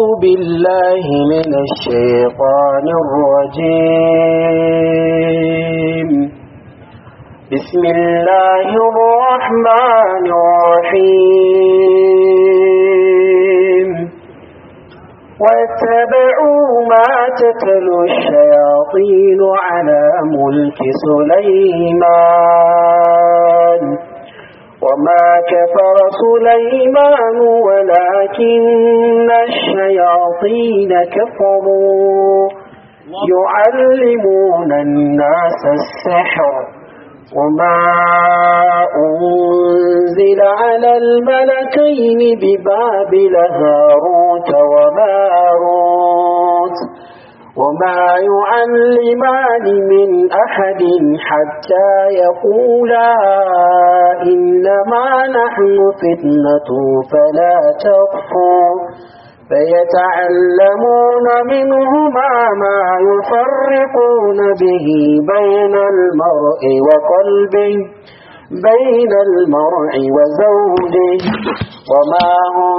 بالله من الشيطان الرجيم بسم الله الرحمن الرحيم واتبعوا ما تتلو الشياطين على ملك سليمان وما كفر سليمان ولكن الشياطين كفروا يعلمون الناس السحر وما أنزل على الملكين ببابل هاروت وماروت وما يعلمان من أحد حتى يقولا إنما نحن فتنة فلا تكفر فيتعلمون منهما ما يفرقون به بين المرء وقلبه بين المرء وزوجه وما هم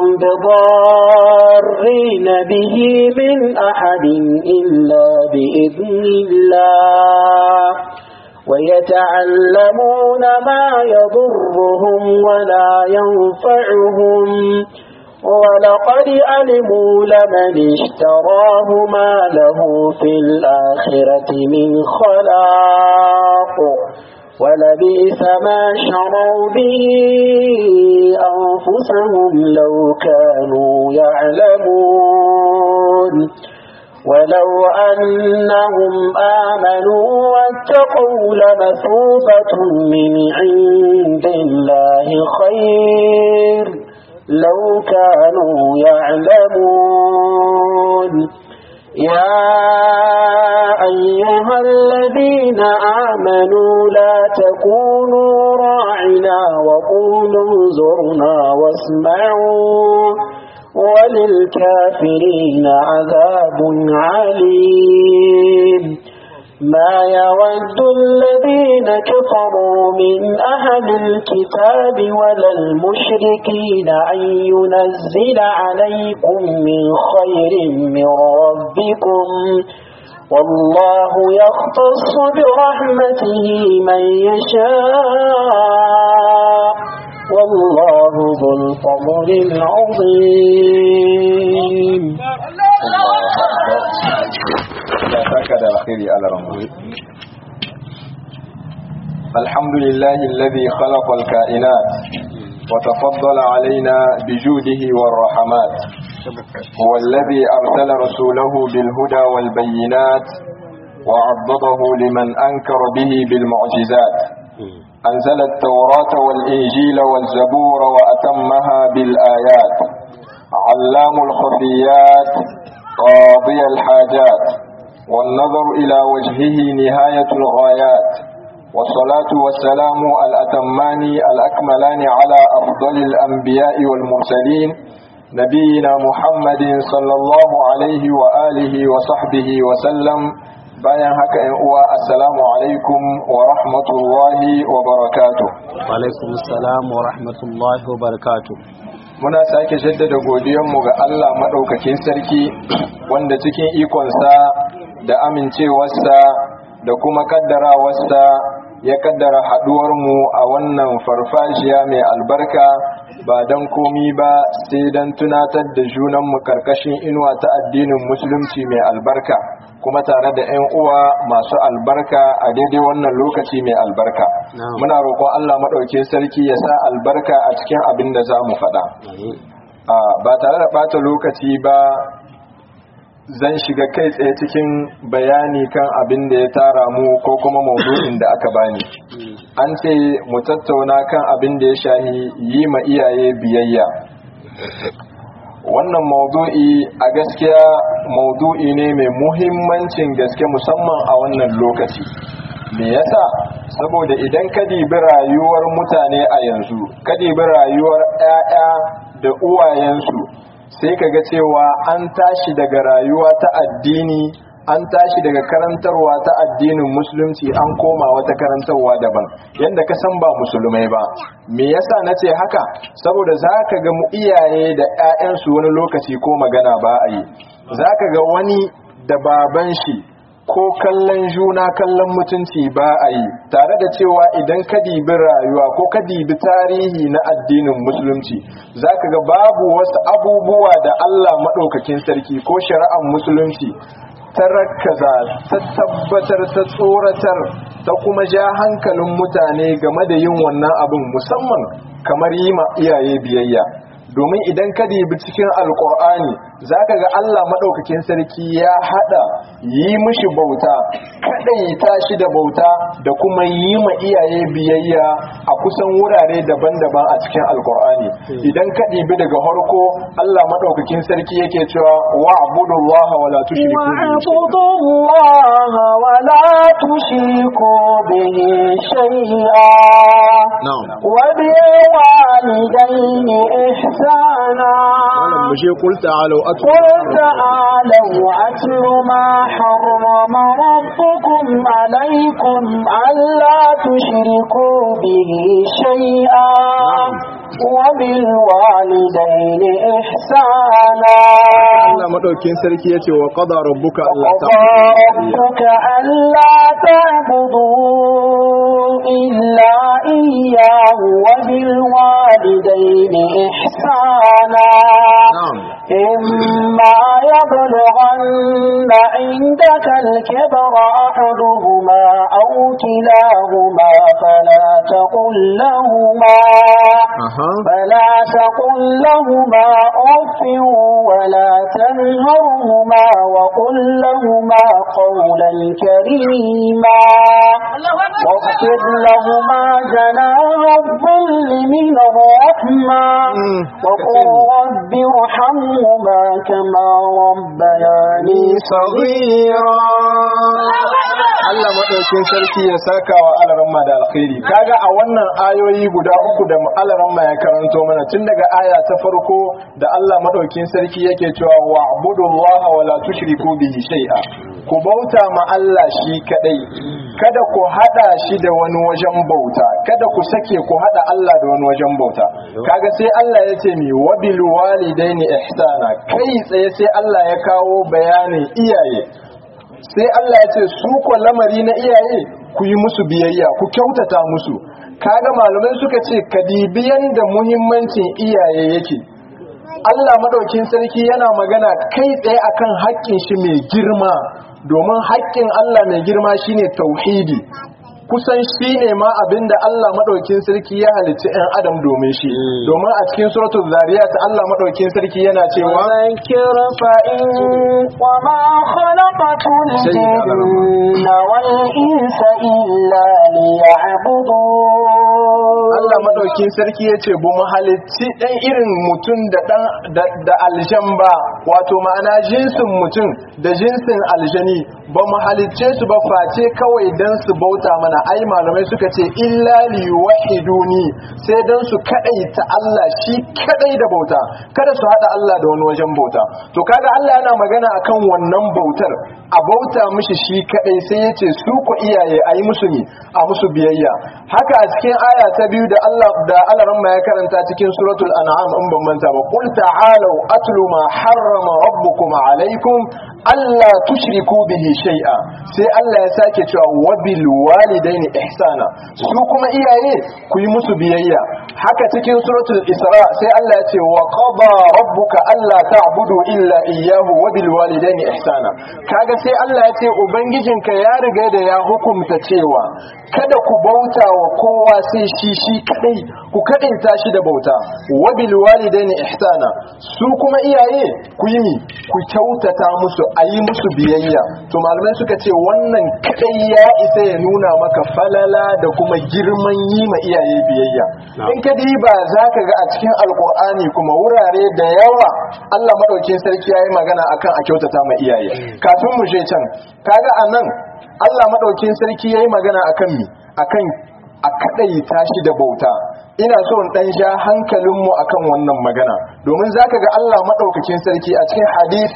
بضارين به من أحد إلا بإذن الله ويتعلمون ما يضرهم ولا ينفعهم ولقد علموا لمن اشتراه ما له في الآخرة من خلاق ولبئس ما شروا به أنفسهم لو كانوا يعلمون ولو أنهم آمنوا واتقوا لمثوبة من عند الله خير لو كانوا يعلمون يا أيها الذين آمنوا لا تكونوا راعنا وقولوا انظرنا واسمعوا وللكافرين عذاب عليم ما يود الذين كفروا من أهل الكتاب ولا المشركين أن ينزل عليكم من خير من ربكم والله يختص برحمته من يشاء والله ذو الفضل العظيم هكذا الخير على رمضان الحمد لله الذي خلق الكائنات وتفضل علينا بجوده والرحمات هو الذي أرسل رسوله بالهدى والبينات وعضده لمن أنكر به بالمعجزات أنزل التوراة والإنجيل والزبور وأتمها بالآيات علام الخفيات قاضي الحاجات والنظر إلى وجهه نهاية الغايات والصلاة والسلام الأتمان الأكملان على أفضل الأنبياء والمرسلين نبينا محمد صلى الله عليه وآله وصحبه وسلم bayan haka ‘yan uwa assalamu alaikum wa rahmatullahi wa barakatu alaikum salam wa rahmatullahi wa barakatu muna sake jaddada godiyanmu ga Allah maɗaukakin sarki wanda cikin ikonsa da amincewarsa da kuma kaddarawarsa ya kaddara haɗuwarmu a wannan farfajiya mai albarka ba don komi ba sai don tunatar da junanmu karkashin inuwa ta addinin musulunci mai albarka kuma tare da 'yan uwa masu albarka a daidai wannan lokaci mai albarka muna roƙon Allah maɗaukin sarki ya sa albarka a cikin abin da za mu faɗa ba tare da ɓata lokaci ba zan shiga kai tsaye cikin bayani kan abin da ya tara mu ko kuma maudu'in da aka bani an ce mu tattauna kan abin da ya shahi yi ma iyaye biyayya wannan maudu'i a gaskiya maudu'i ne mai muhimmancin gaske musamman a wannan lokaci me yasa saboda idan ka dibi rayuwar mutane a yanzu ka dibi rayuwar 'ya'ya da uwayensu sai ka ga cewa an tashi daga rayuwa ta addini an tashi daga karantarwa ta addinin musulunci an koma wata karantarwa daban yadda ka san ba musulmai ba me yasa na ce haka saboda za ka ga mu iyaye da 'ya'yansu wani lokaci ko magana ba a yi za ka ga wani da baban shi ko kallon juna kallon mutunci ba a yi tare da cewa idan ka dibi rayuwa ko ka dibi tarihi na addinin musulunci za ka ga babu wasu abubuwa da allah maɗaukakin sarki ko shari'ar musulunci ta rakaza ta tabbatar ta tsoratar ta kuma ja hankalin mutane game da yin wannan abin musamman kamar yi ma iyaye biyayya domin idan ka dibi cikin alkur'ani za ka ga allah maɗaukakin sarki ya haɗa yi mishi bauta kaɗaita shi da bauta da kuma yi ma iyaye biyayya a kusan wurare daban-daban a cikin alkur'ani idan ka dibi daga harko allah maɗaukakin sarki yake cewa wa abudullah wa la tushriku واعبدوا الله ولا تشركوا به شيئا na'am وبالوالدين إحسانا malam mu je qul ta'alu atu قل تعالوا أتل ما حرم ربكم عليكم ألا تشركوا به شيئا وبالوالدين إحسانا Allah madaukin sarki yace wa qada rabbuka alla وقضى ربك ألا تعبدوا إلا إياه وبالوالدين إحسانا na'am إما يبلغن عندك الكبر أحدهما أو كلاهما فلا تقل لهما aha فلا تقل لهما أف ولا تنهرهما وقل لهما قولا كريما واخفض لهما جناح الظل من الرحمة وقل رب ارحمهما كما ربياني صغيرا Allah madaukin sarki ya saka wa alaramma da alkhairi kaga a wannan ayoyi guda uku da alaramma ya karanto mana tun daga aya ta farko da Allah madaukin sarki yake cewa wa'budullaha wa la tushriku bihi shay'a ku bauta ma Allah shi kadai kada ku hada shi da wani wajen bauta kada ku sake ku hada Allah da wani wajen bauta kaga sai Allah ya ce mi wabil walidaini ihsana kai tsaye sai Allah ya kawo bayanin iyaye sai Allah ya ce su ko lamari na iyaye ku yi musu biyayya ku kyautata musu kaga malamai suka ce kadibiyan da muhimmancin iyaye yake Allah madaukin sarki yana magana kai tsaye akan haƙƙin shi mai girma domin haƙƙin Allah mai girma shine tauhidi kusan shi ne ma abinda Allah madaukin sarki ya halicci 'yan adam domin shi domin a cikin suratul zariyat Allah madaukin sarki yana cewa وذكر فإن وما خلقت الجن والإنس إلا ليعبدون Allah madaukin sarki ya ce bu mu halicci ɗan irin mutum da ɗan da- da aljan ba wato ma'ana jinsin mutum da jinsin aljani ba mu halicce su ba face kawai dan su bauta mana ai malamai suka ce illa li wahiduni sai dan su kadai ta Allah shi kadai da bauta kada su hada Allah da wani wajen bauta to kaga Allah yana magana akan wannan bautar a bauta mishi shi kadai sai ya ce su ku iyaye ayi musu ni a musu biyayya haka a cikin aya ta biyu da Allah da Allah ya karanta cikin suratul an'am in ban manta ba qul ta'alu atlu ma harrama rabbukum alaykum alla tushriku bihi shay'a sai Allah ya sake cewa wabil walidaini ihsana su kuma iyaye ku yi musu biyayya haka cikin suratul isra sai Allah ya ce wa qada rabbuka alla ta'budu illa iyyahu wabil walidaini ihsana kaga sai Allah ya ce ubangijinka ya riga da ya hukunta cewa kada ku bauta wa kowa sai shi shi kadai ku kadaita shi da bauta wabil walidaini ihsana su kuma iyaye ku yi mi ku kyautata musu ayi musu biyayya to malamai suka ce wannan kadai ya isa ya nuna maka falala da kuma girman yi ma iyaye biyayya in ka diba zaka ga a cikin alkur'ani kuma wurare da yawa Allah madaukin sarki yayi magana akan a kyautata ma iyaye kafin mu je can kaga anan Allah madaukin sarki yayi magana akan mi akan a kadai tashi da bauta ina so in dan ja hankalinmu akan wannan magana domin zaka ga Allah madaukakin sarki a cikin hadisi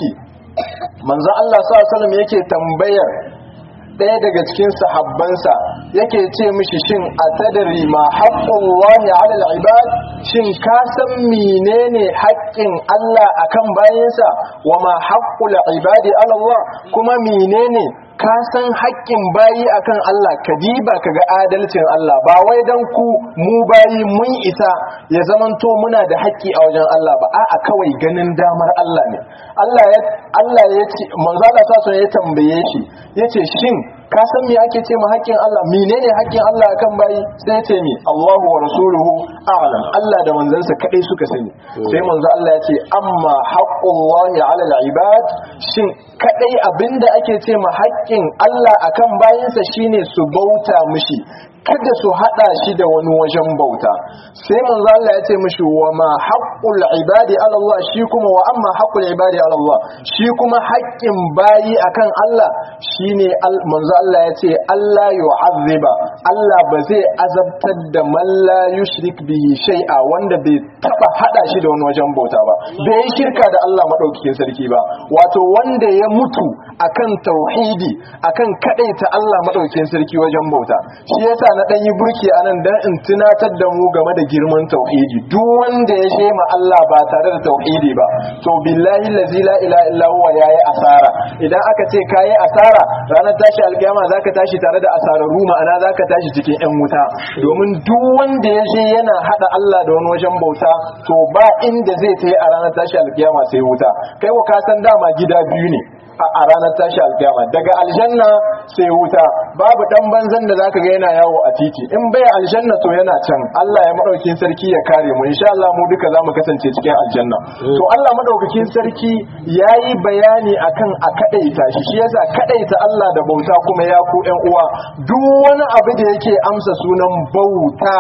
manzo Allah sallallahu alaihi wasallam yake tambayar ɗaya daga cikin sahabbansa yake ce mishi shin a tadari ma haƙƙun wani alal ibad shin ka san menene haƙƙin Allah akan bayansa wa ma haƙƙul ibadi ala Allah kuma menene ka san haƙƙin bayi akan Allah ka diba ka ga adalcin Allah ba wai dan ku mu bayi mun isa ya zamanto muna da haƙƙi a wajen Allah ba a'a kawai ganin damar Allah ne Allah ya Allah ya ce manzo Allah sa ya tambaye shi yace shin ka san me ake ce ma haƙƙin Allah menene haƙƙin Allah akan bayi sai ya ce mi Allahu wa rasuluhu a'lam Allah da manzansa kadai suka sani sai manzo Allah ya ce amma haqqullahi 'ala al-ibad shin kadai abinda ake ce ma haƙƙin Allah akan bayinsa shine su bauta mishi kada su hada shi da wani wajen bauta sai manzo Allah ya ce mishi wa ma haqqul ibadi ala Allah shi kuma wa amma haqqul ibadi ala Allah shi kuma haƙƙin bayi akan Allah shine manzo Allah ya ce Allah yu'azziba Allah ba zai azabtar da man la yushrik bihi shay'a wanda bai taba hada shi da wani wajen bauta ba bai yi shirka da Allah madaukakin sarki ba wato wanda ya mutu akan tauhidi akan kadaita Allah madaukakin sarki wajen bauta shi yasa na dan yi burki anan dan in tunatar da mu game da girman tauhidi duk wanda ya shema Allah ba tare da tauhidi ba to billahi allazi la ilaha illa huwa yayi asara idan aka ce kayi asara ranar tashi alkiyama zaka tashi tare da asararru ma'ana zaka tashi cikin yan wuta domin duk wanda ya je yana hada Allah da wani wajen bauta to ba inda zai tayi a ranar tashi alkiyama sai wuta kai ko ka san dama gida biyu ne a ranar tashi alkiyama daga aljanna sai wuta babu dan banzan da zaka ga yana yawo a titi in bai aljanna to yana can Allah ya madaukakin sarki ya kare mu insha Allah mu duka zamu kasance cikin aljanna to Allah madaukakin sarki yayi bayani akan a kadaita shi shi yasa kadaita Allah da bauta kuma ya ku ƴan uwa duk wani abu da yake amsa sunan bauta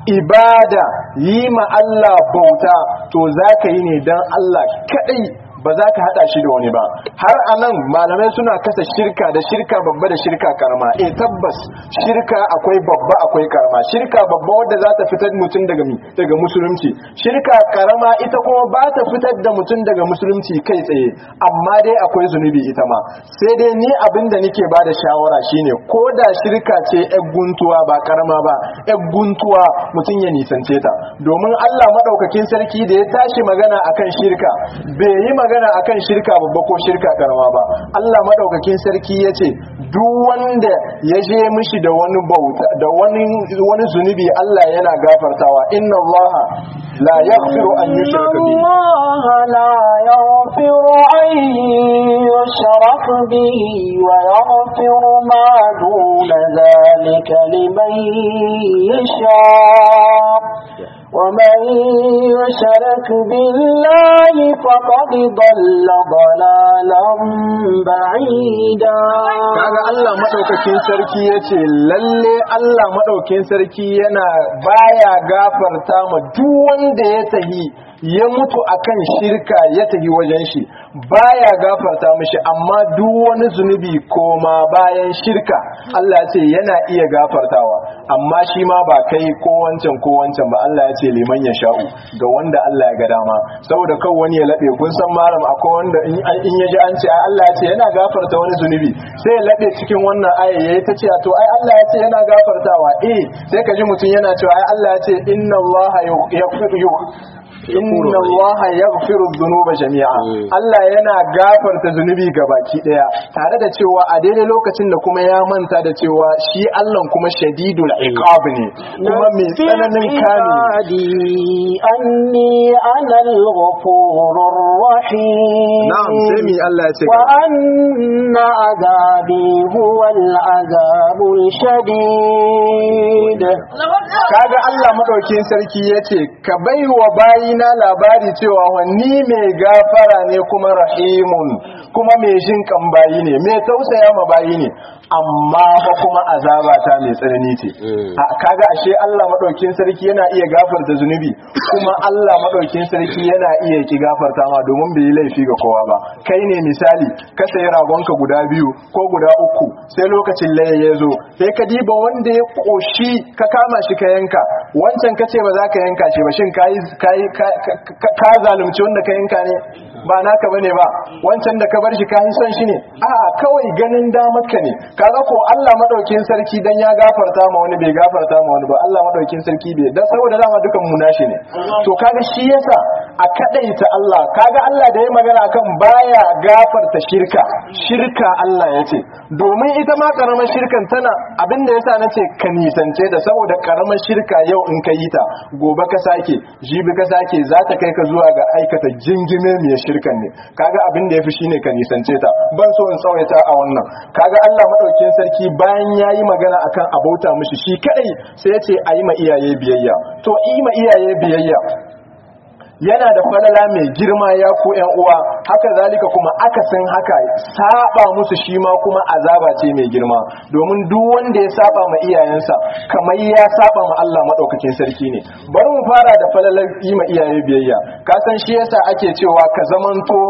ibada yi ma Allah bauta to zaka yi ne dan Allah kadai ba za ka hada shi da wani ba har a nan malamai suna kasa shirka da shirka babba da shirka karama eh tabbas shirka akwai babba akwai karama shirka babba wadda za ta fitar mutum daga daga musulunci shirka karama ita kuma ba ta fitar da mutum daga musulunci kai tsaye amma dai akwai zunubi ita ma sai dai ni abin da nake ba da shawara shine ko da shirka ce yar guntuwa ba karama ba yar guntuwa mutum ya nisance ta domin Allah madaukakin sarki da ya tashi magana akan shirka bai yi magana akan shirka babba ko shirka karama ba Allah madaukakin sarki yace duk wanda ya je mishi da wani bauta da wani wani zunubi Allah yana gafartawa inna Allah la yaghfiru an yushraka bihi الله لا يغفر أن يشرك به ويغفر ما دون ذلك لمن يشاء ومن يشرك بالله فقد ضل ضلالا بعيدا kaga Allah madaukakin sarki yace lalle Allah madaukakin sarki yana baya gafarta ma duk wanda ya tahi ya mutu akan shirka ya tahi wajen shi baya gafarta mishi amma duk wani zunubi koma bayan shirka Allah ya ce yana iya gafartawa amma shi ma ba kai ko wancan ko wancan ba Allah ya ce liman ya sha'u ga wanda Allah ya ga dama saboda kan wani ya laɓe kun san malam akwai wanda in ya ji an ce ai Allah ya ce yana gafarta wani zunubi sai ya laɓe cikin wannan aya yayi ta ce to ai Allah ya ce yana gafartawa eh sai ka ji mutum yana cewa ai Allah ya ce inna Allah yaghfiru inna allaha yaghfiru dhunuba jami'a Allah yana gafarta zunubi gabaki daya tare da cewa a daidai lokacin da kuma ya manta da cewa shi Allah kuma shadidul iqab ne kuma mai tsananin kame anni ana al-ghafurur rahim na'am sai mi Allah ya ce wa anna azabi huwa al-azabul shadid kaga Allah madaukin sarki yace ka baiwa bayina labari cewa wani mai gafara ne kuma rahimun kuma mai jin kan bayi ne mai tausaya ma bayi ne amma fa kuma azaba ta mai tsanani ce kaga ashe Allah madaukin sarki yana iya gafarta zunubi kuma Allah madaukin sarki yana iya ki gafarta ma domin bai yi laifi ga kowa ba kai ne misali ka sayi ragonka guda biyu ko guda uku sai lokacin laye ya zo sai ka diba wanda ya koshi ka kama shi ka yanka wancan ka ce ba za ka yanka shi ba shin ka zalunci wanda ka yanka ne ba naka bane ba wancan da ka bar shi ka san shi ne a'a kawai ganin damar ka ne kaga ko Allah madaukin sarki dan ya gafarta ma wani bai gafarta ma wani ba Allah madaukin sarki bai dan saboda dama dukan mu nashi ne to kaga shi yasa a kadaita Allah kaga Allah da ya magana kan baya gafarta shirka shirka Allah yace domin ita ma karamar shirkan tana abinda yasa nace ka nisance da saboda karamar shirka yau in ka yi ta gobe ka sake jibi ka sake za ta kai ka zuwa ga aikata jingime mai shirkan ne kaga abin da yafi shine ka nisance ta ban so in tsawaita a wannan kaga Allah madaukakin sarki bayan yayi magana akan abauta mishi shi kadai sai ya ce ayi ma iyaye biyayya to yi ma iyaye biyayya yana da falala mai girma ya ku yan uwa haka zalika kuma akasin haka saba musu shi ma kuma azaba ce mai girma domin duk wanda ya saba ma iyayensa kamar ya saba ma Allah madaukakin sarki ne bari mu fara da falalar yi ma iyaye biyayya ka san shi yasa ake cewa ka zamanto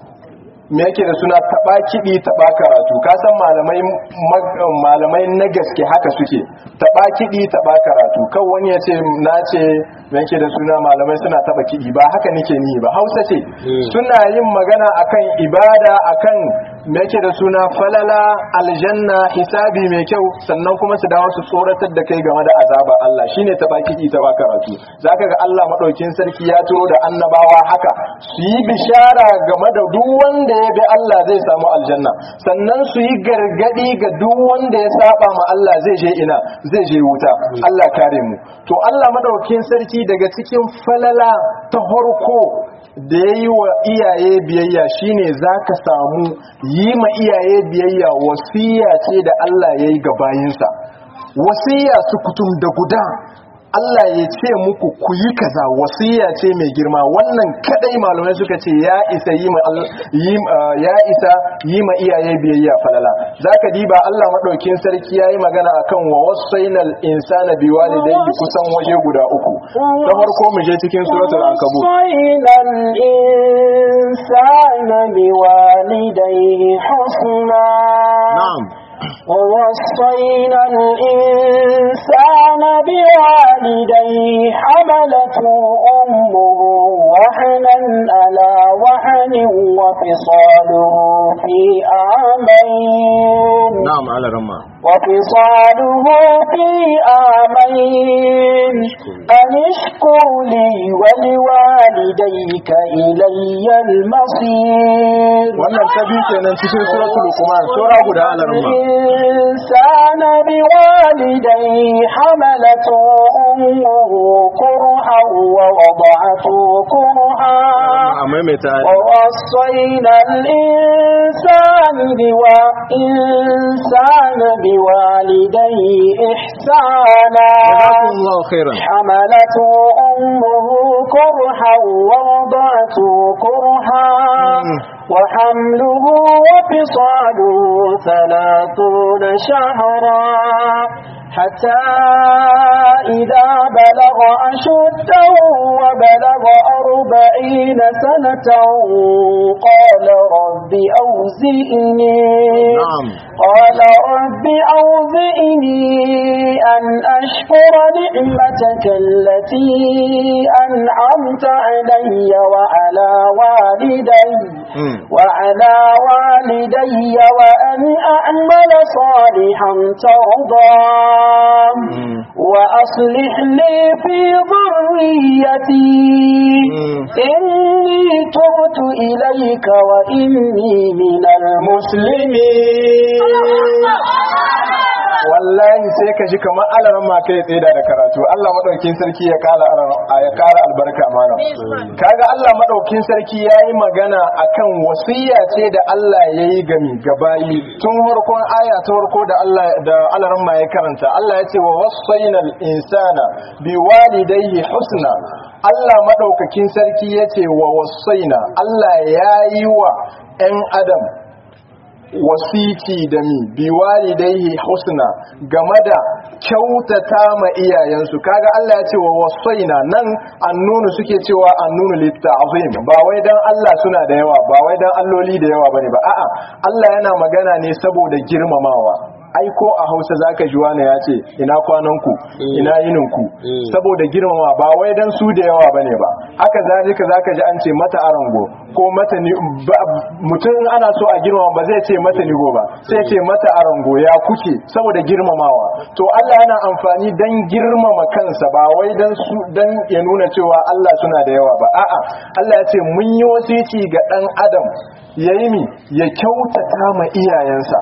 me yake da suna taba kiɗi taba karatu ka san malamai malamai na gaske haka suke taba kiɗi taba karatu kan wani ya ce na ce me yake da suna malamai suna taba kiɗi ba haka nake ni ba hausa ce suna yin magana akan ibada akan me yake da suna falala aljanna hisabi mai kyau sannan kuma su dawo su tsoratar da kai game da azaba Allah shine taba kiɗi taba karatu zaka ga Allah madaukin sarki ya turo da annabawa haka su yi bishara game da duk wanda ya bi Allah zai samu aljanna sannan su yi gargadi ga duk wanda ya saba ma Allah zai je ina zai je wuta Allah kare mu to Allah madaukakin sarki daga cikin falala ta harko da ya yi wa iyaye biyayya shine za ka samu yi ma iyaye biyayya wasiya ce da Allah ya yi ga bayinsa wasiya su kutum da guda Allah ya ce muku ku yi kaza wasiya ce mai girma wannan kadai malamai suka ce ya isa yi ma ya isa yi ma iyaye biyayya falala zaka diba Allah madaukin sarki yayi magana akan wa wasainal insana biwalidayhi kusan waje guda uku ta farko mu je cikin suratul ankabut wasainal insana biwalidayhi husna na'am ووصينا الإنسان بوالديه حملته أمه وحنا على وحن وفصاله في عامين na'am ala ramma وفصاله في آمين أن اشكر لي ولوالديك إلي المصير wannan ta biyu kenan cikin suratul luqman sura guda ala ramma الإنسان بوالديه حملته أمه كرها ووضعته كرها a maimaita ووصينا الإنسان بوا إنسان بوالديه إحسانا jazakumullahu khairan حملته أمه كرها ووضعته كرها وحمله وفصاله ثلاثون شهرا حتى إذا بلغ أشده وبلغ أربعين سنة قال رب أوزئني نعم. قال رب أوزئني أن أشكر نعمتك التي أنعمت علي وعلى والدي Mm. وعلى والدي وأن أعمل صالحا ترضاه Mm. وأصلح لي في ذريتي Mm. إني تبت إليك وإني من المسلمين wallahi sai ka ji kamar alaran ma kai tseda da karatu Allah madaukin sarki ya kara ya kara albarka mana kaga Allah madaukin sarki yayi magana akan wasiya ce da Allah yayi gami gabayi tun farkon aya ta farko da Allah da alaran ma ya karanta Allah ya ce wa wasainal insana biwalidayhi husna Allah madaukakin sarki ya ce wa wasaina Allah yayi wa 'yan adam wasiti da mi biwalidaihi husna game da kyautata ma iyayensu kaga Allah ya ce wa wasaina nan annunu suke cewa annunu litta'zim ba wai dan Allah suna da yawa ba wai dan alloli da yawa bane ba a'a Allah yana magana ne saboda girmamawa ai ko a hausa zaka ji wani ya ce ina kwananku ina yininku saboda girmama ba wai dan su da yawa bane ba haka zalika zaka ji an ce mata arango ko mata ni mutum ana so a girmama ba zai ce mata nigo ba sai ce mata arango ya kuke saboda girmamawa to Allah yana amfani dan girmama kansa ba wai dan su dan ya nuna cewa Allah suna da yawa ba a'a Allah ya ce mun yi wasici ga dan adam yayi mi ya kyautata ma iyayensa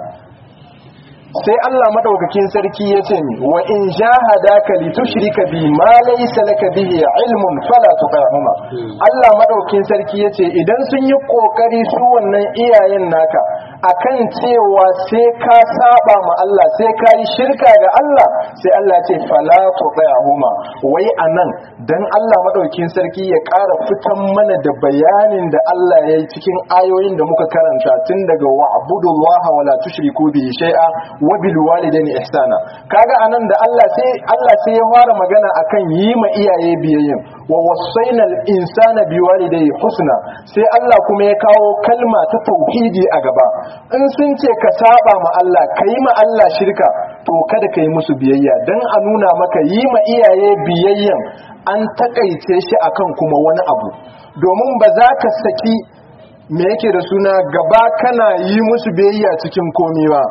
sai Allah madaukakin sarki ya ce mi wa in jahadaka li tushrika bi ma laysa laka bihi ilmun fala tuqahuma Allah madaukakin sarki ya ce idan sun yi kokari su wannan iyayen naka akan cewa sai ka saba ma Allah sai ka yi shirka ga Allah sai Allah ce fala tuqahuma wai anan dan Allah madaukakin sarki ya ƙara fitan mana da bayanin da Allah ya yi cikin ayoyin da muka karanta tun daga wa'budullaha wala tushriku bihi shay'a wa bil walidaini ihsana kaga anan da Allah sai Allah sai ya fara magana akan yi ma iyaye biyayyen wa wasainal insana biwalidayhi husna sai Allah kuma ya kawo kalma ta tauhidi a gaba in sun ce ka saba ma Allah kai ma Allah shirka to kada kai musu biyayya dan a nuna maka yi ma iyaye biyayyan an takaice shi akan kuma wani abu domin ba za ka saki me yake da suna gaba kana yi musu biyayya cikin komi ba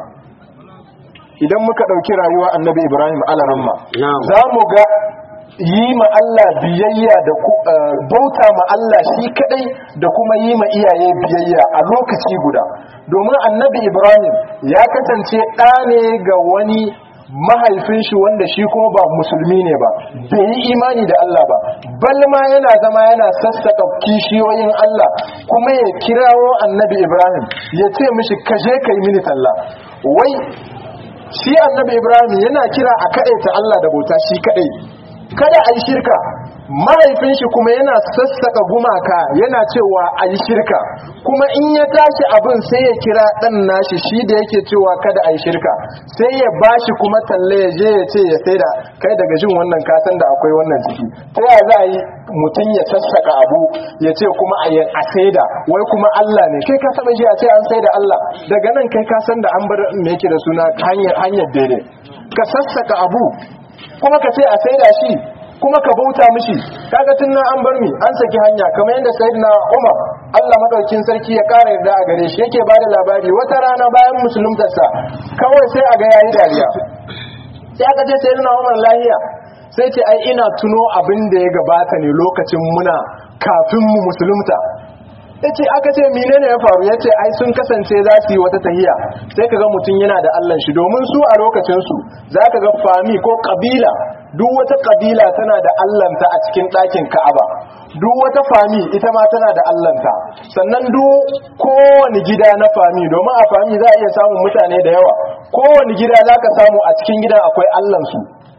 idan muka ɗauki rayuwa annabi ibrahim alaramma za mu ga yi ma Allah biyayya da bauta ma Allah shi kadai da kuma yi ma iyaye biyayya a lokaci guda domin annabi ibrahim ya kasance ɗa ne ga wani mahaifin shi wanda shi kuma ba musulmi ne ba bai yi imani da Allah ba balma yana zama yana sassaka kishiyoyin Allah kuma ya kirawo annabi ibrahim ya ce mishi kaje kai mini talla wai shi annabi ibrahim yana kira a ta Allah da bauta shi kadai kada a yi shirka mahaifin shi kuma yana sassaka gumaka yana cewa a yi shirka kuma in ya tashi abin sai ya kira ɗan nashi shi da yake cewa kada a yi shirka sai ya bashi kuma talle ya je ya ce ya sai da kai daga jin wannan kasan da akwai wannan ciki ta ya za a yi mutum ya sassaka abu ya ce kuma a saida wai kuma Allah ne kai ka taɓa shi a ce an saida Allah daga nan kai ka san da an bar me yake da suna hanyar daidai ka sassaka abu kuma ka ce a saida shi kuma ka bauta mishi kaga tun nan an bar mi an saki hanya kamar yadda sayyidina Umar Allah madaukin sarki ya kara yarda a gare shi yake bada labari wata rana bayan musuluntarsa kawai sai a ga yayi dariya sai aka ce sayyidina Umar lahiya sai ce ai ina tuno abin da ya gabata ne lokacin muna kafin mu musulunta yace aka ce menene ya faru yace ai sun kasance za su yi wata tahiya sai kaga mutum yana da Allah shi domin su a lokacin su zaka ga fami ko kabila duk wata kabila tana da Allahnta a cikin ɗakin Ka'aba duk wata fami ita ma tana da Allahnta sannan duk kowane gida na fami domin a fami za a iya samun mutane da yawa kowane gida zaka samu a cikin gidan akwai Allahnsu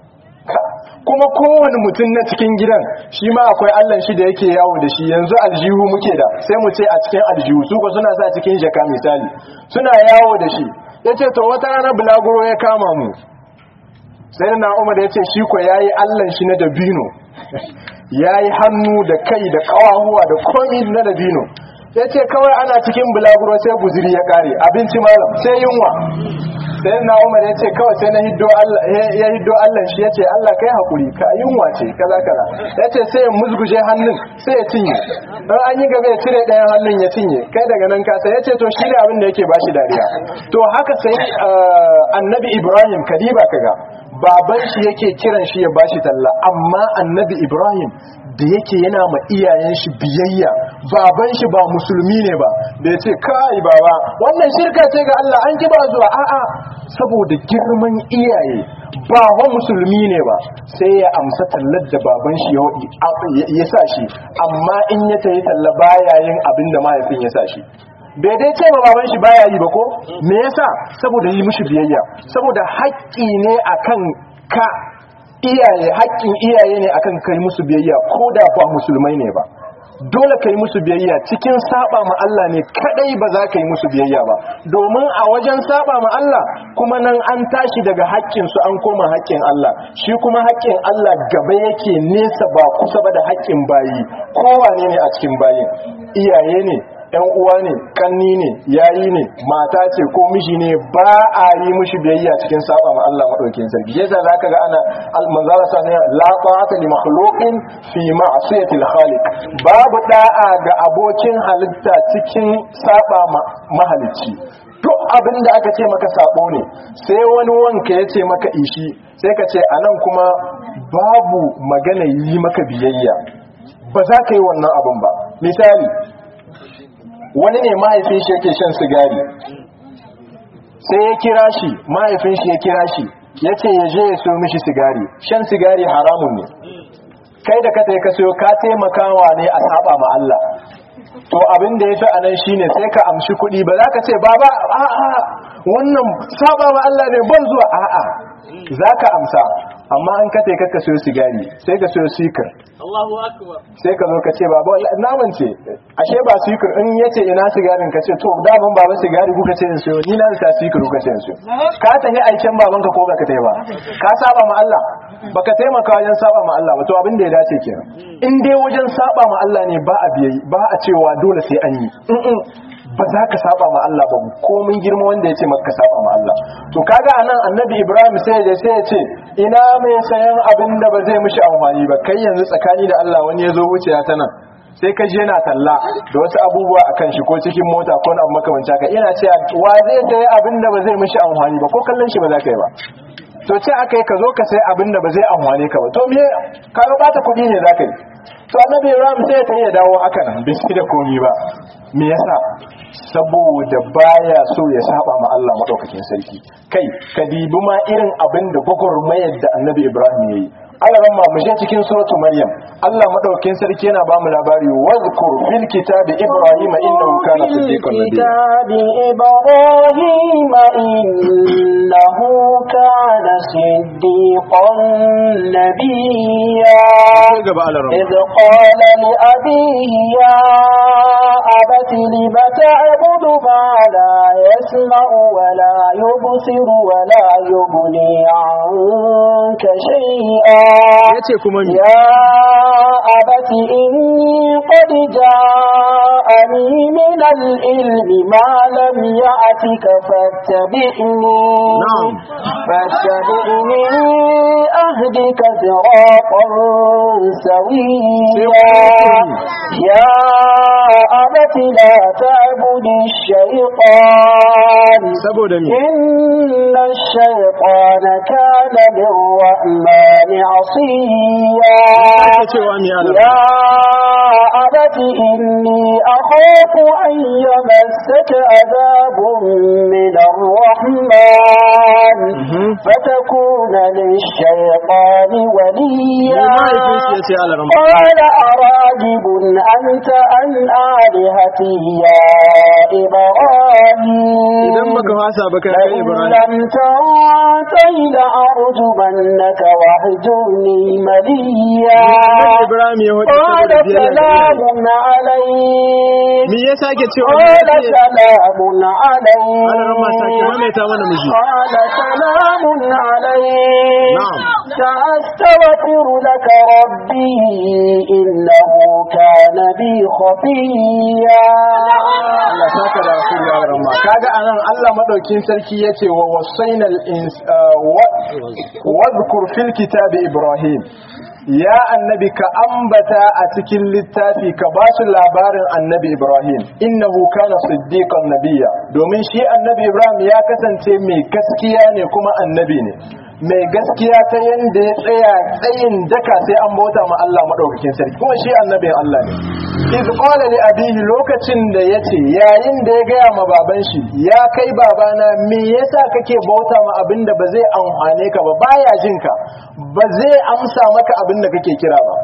kuma kowane mutum na cikin gidan shi ma akwai allan shi da yake yawo da shi yanzu aljihu muke da sai mu ce a cikin aljihu su ko suna sa cikin jaka misali suna yawo da shi ya ce to wata rana bulaguro ya kama mu sai na umar ya ce shi ko ya yi allan shi na dabino ya yi hannu da kai da kawahuwa da komi na dabino ya ce kawai ana cikin bulaguro sai guziri ya kare abinci malam sai yunwa sai na umar ya ce kawai sai na hiddo ya hiddo allah shi ya ce allah kai haƙuri ka yunwa ce kaza kaza ya ce sai ya musguje hannun sai ya cinye don an yi gaba ya cire ɗayan hannun ya cinye kai daga nan kasa ya ce to shi ne abin da yake bashi dariya to haka sai annabi ibrahim kadiba kaga baban shi yake kiran shi ya bashi talla amma annabi ibrahim da yake yana ma iyayen shi biyayya baban shi ba musulmi ne ba da ya ce kai baba wannan shirka ce ga Allah an ki ba zuwa a'a saboda girman iyaye ba wa musulmi ne ba sai ya amsa tallar da baban shi ya sa shi amma in ya tayi talla baya yin abin da mahaifin ya sa shi bai dai ce ma baban shi baya yi ba ko me yasa saboda yi mishi biyayya saboda haƙƙi ne akan ka iyaye haƙƙin iyaye ne akan kai musu biyayya ko da ba musulmai ne ba dole kai musu biyayya cikin saba ma Allah ne kadai ba za ka yi musu biyayya ba domin a wajen saba ma Allah kuma nan an tashi daga haƙƙin su an koma haƙƙin Allah shi kuma haƙƙin Allah gaba yake nesa ba kusa ba da haƙƙin bayi kowane ne a cikin bayin iyaye ne yan uwa ne kanni ne yayi ne mata ce ko miji ne ba a yi mushi biyayya cikin saba ma Allah madaukakin sarki yasa zaka ga ana manzara sa ne la ta'ata li makhluqin fi ma'siyati al-khaliq babu da'a ga abokin halitta cikin saba ma mahalicci duk abin da aka ce maka sabo ne sai wani wanka ya ce maka ishi sai ka ce anan kuma babu magana yi maka biyayya ba za ka yi wannan abin ba misali wani ne mahaifin shi yake shan sigari sai ya kira shi mahaifin shi ya kira shi ya ce ya je ya so mishi sigari shan sigari haramun ne kai da ka ta ka siyo ka taimakawa ne a saba ma Allah to abin da ya fi a nan shine sai ka amshi kuɗi ba za ka ce baba a'a wannan saba ma Allah ne ban zuwa a'a za ka amsa amma an ka ka ka siyo sigari sai ka siyo sikir sai ka zo ka ce baba naman ce ashe ba sikir in yace ina sigarin ka ce to daman baba sigari kuka ce in siyo ni na sa sikir kuka ce in siyo ka tafi aikin baban ka ko baka tafi ba ka saba ma Allah baka taimaka wajen saba ma Allah ba to abin da ya dace kenan in dai wajen saba ma Allah ne ba a biyayi ba a cewa dole sai an yi ba za ka saba ma Allah ba komin girma wanda ya ce maka saba ma Allah to kaga anan annabi Ibrahim sai ya sai ya ce ina mai sayan abin da ba zai mishi amfani ba kai yanzu tsakani da Allah wani ya zo wuciya ta nan sai ka je na talla da wasu abubuwa a kan shi ko cikin mota ko na makamanci haka ina ce wa zai sayi abin da ba zai mishi amfani ba ko kallon shi ba za ka yi ba to ce aka yi ka zo ka sai abin da ba zai amfane ka ba to me ka ga bata kuɗi ne za ka yi to annabi Ibrahim sai ta ya dawo haka nan bai da komi ba me yasa saboda baya so ya saba ma Allah madaukakin sarki kai ka dibi ma irin abin da gwagwarmayar da annabi Ibrahim yayi Allah ran mu je cikin suratu Maryam Allah madaukakin sarki yana ba mu labari wazkur fil kitabi Ibrahim innahu kana siddiqan nabiyya إبراهيم إنه كان صديقا نبيا gaba Allah ran إذ قال لأبيه يا أبت لم تعبد ما لا يسمع ولا يبصر ولا يغني عنك شيئا yace kuma me يا أبت إني قد جاءني من العلم ما لم يأتك فاتبعني نعم. فاتبعني أهدك صراطا سويا يا أبت لا تعبد الشيطان saboda me إن الشيطان كان للرحمن عصيا cewa me Allah يا أبت إني أخاف أن يمسك عذاب من الرحمن فتكون للشيطان وليا mahaifin shi yace Allah ran قال أراجب أنت عن آلهتي يا إبراهيم idan baka fasa ba kai لئن Ibrahim لم تنته لأرجمنك واهجرني مليا Ibrahim ya wadi قال saboda biyayya da iyaye. سلام عليك me yasa ke cewa قال me yake سلام Allah ran ma sake عليك maimaita mana miji قال سلام عليك نعم. سأستغفر لك ربي إنه كان بي خفيا Allah saka da rasulu ya ramma kaga anan Allah madaukin sarki yace wa wasainal ins wa dhkur fil kitabi ibrahim ya annabi ka ambata a cikin littafi ka ba su labarin annabi ibrahim innahu kana siddiqan nabiyya domin shi annabi ibrahim ya kasance mai gaskiya ne kuma annabi ne mai gaskiya ta yanda ya tsaya tsayin daka sai an bauta ma Allah madaukakin sarki kuma shi annabin Allah ne iz qala li abihi lokacin da yace yayin da ya gaya ma baban shi ya kai babana me yasa kake bauta ma abinda ba zai amfane ka ba baya jin ka ba zai amsa maka abinda kake kira ba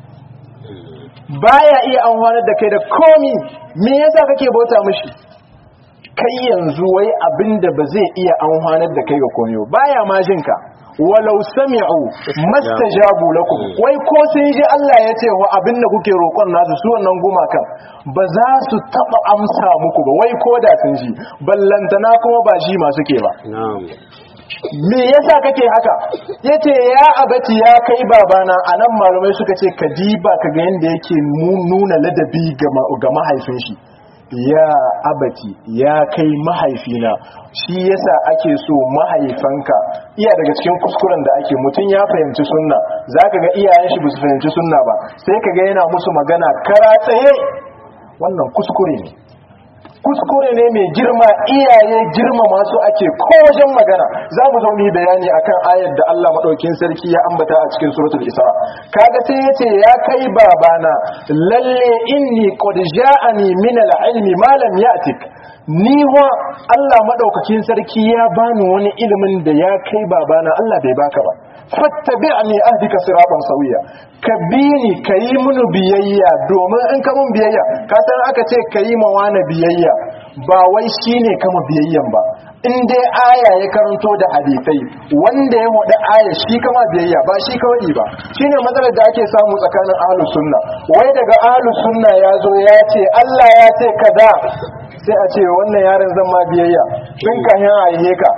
baya iya amfanar da kai da komi me yasa kake bauta mishi kai yanzu wai abinda ba zai iya amfanar da kai ga komi ba baya ma jin ka walau sami'u mastajabu lakum wai ko sun ji Allah ya ce wa abinda kuke roƙon nasu su wannan gumakan ba za su taba amsa muku ba wai ko da sun ji ballantana kuma ba ji masu ke ba me yasa kake haka yace ya abati ya kai babana anan malamai suka ce ka diba ka ga yanda yake nu- nuna ladabi ga ma- ga mahaifin shi ya abati ya kai mahaifina shi yasa ake so mahaifanka iya daga cikin kuskuren da ake mutum ya fahimci sunna zaka ga iyayen shi ba su fahimci sunna ba sai kaga yana musu magana kara tsaye wannan kuskure ne kuskure ne mai girma iyaye girma masu ake ko wajen magana za mu zo mu yi bayani akan ayar da Allah madaukin sarki ya ambata a cikin suratul isra kaga sai yace ya kai babana lalle inni qad ja'ani min al-ilmi ma lam ya'tik ni wa Allah madaukakin sarki ya bani wani ilimin da ya kai babana Allah bai baka ba fattabi'ni ahdika siratan sawiya ka bi ni kayi munu biyayya domin in ka mun biyayya ka san aka ce kayi ma wani biyayya ba wai shine kama biyayyan ba in dai aya ya karanto da hadisai wanda ya wada aya shi kama biyayya ba shi kawai ba shine matsalar da ake samu tsakanin ahlus sunna wai daga ahlus sunna ya zo ya ce Allah ya ce kaza sai a ce wannan yaron zan ma biyayya tun kahin a ka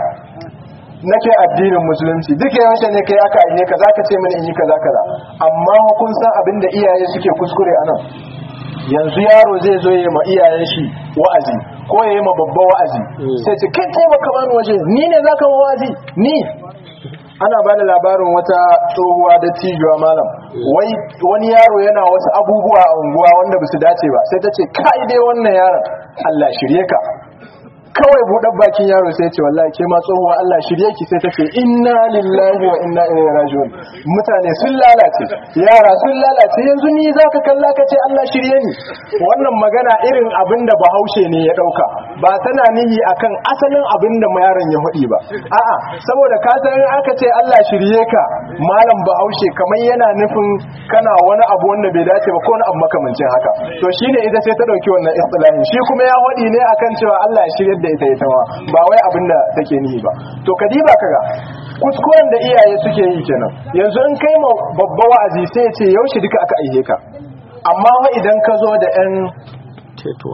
nake addinin musulunci duk yawanci ne kai aka aike ka zaka ce mini in yi kaza kaza amma kun san abin da iyaye suke kuskure anan yanzu yaro zai zo ya ma iyayen shi wa'azi ko ya yi ma babba wa'azi sai ce kai taimaka bani waje ni ne zaka ma wa'azi ni ana ba da labarin wata tsohuwa da tijuwa malam wai wani yaro yana wasu abubuwa a unguwa wanda ba su dace ba sai ta ce kai dai wannan yaron Allah shirye ka kawai buɗar bakin yaro sai ce wallahi ke ma tsohuwa Allah shirye ki sai ta ce inna lillahi wa inna ilaihi raji'un mutane sun lalace yara sun lalace yanzu ni zaka kalla ka ce Allah shirye ni wannan magana irin abin da bahaushe ne ya dauka ba tana nihi akan asalin abin da yaron ya hudi ba a'a saboda ka san aka ce Allah shirye ka malam bahaushe kamar yana nufin kana wani abu wanda bai dace ba ko wani abu makamancin haka to shine ita sai ta dauki wannan istilahin shi kuma ya hudi ne akan cewa Allah ya shirye da ita ita ma ba wai abin da take nihi ba to kadiba kaga kuskuren da iyaye suke yi kenan yanzu in kai ma babba wa'azi sai ya ce yaushe duka aka aihe ka amma wa idan ka zo da yan tetuwa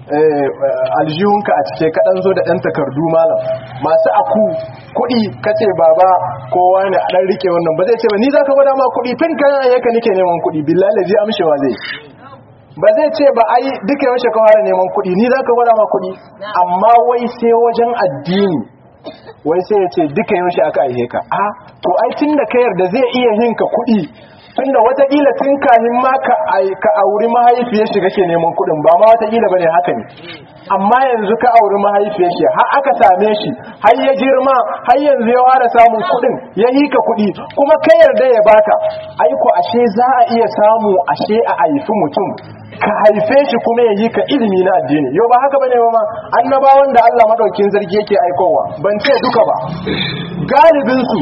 aljihunka a cike kaɗan zo da ɗan takardu malam masu aku kuɗi kace baba kowa ne a ɗan rike wannan ba zai ce ba ni za ka gwada ma kuɗi tun kan ayyaka nike neman kuɗi billahi lazi amshewa zai ba zai ce ba ai duka yaushe ka fara neman kuɗi ni za ka gwada ma kuɗi amma wai sai wajen addini wai sai ya ce duka yaushe aka aihe ka a to ai tun da ka yarda zai iya yin ka kuɗi tun da watakila tun kahin ma ka auri mahaifiyar shi kake neman kuɗin ba ma watakila ba ne haka ne amma yanzu ka auri mahaifiyar shi har aka same shi har ya girma har yanzu ya fara samun kuɗin ya yi ka kuɗi kuma ka yarda ya baka aiko ashe za a iya samu ashe a haifi mutum ka haife shi kuma ya yi ka ilimi na addini yau ba haka bane ma annabawan da Allah madaukin zargi yake aikowa ban ce duka ba galibin su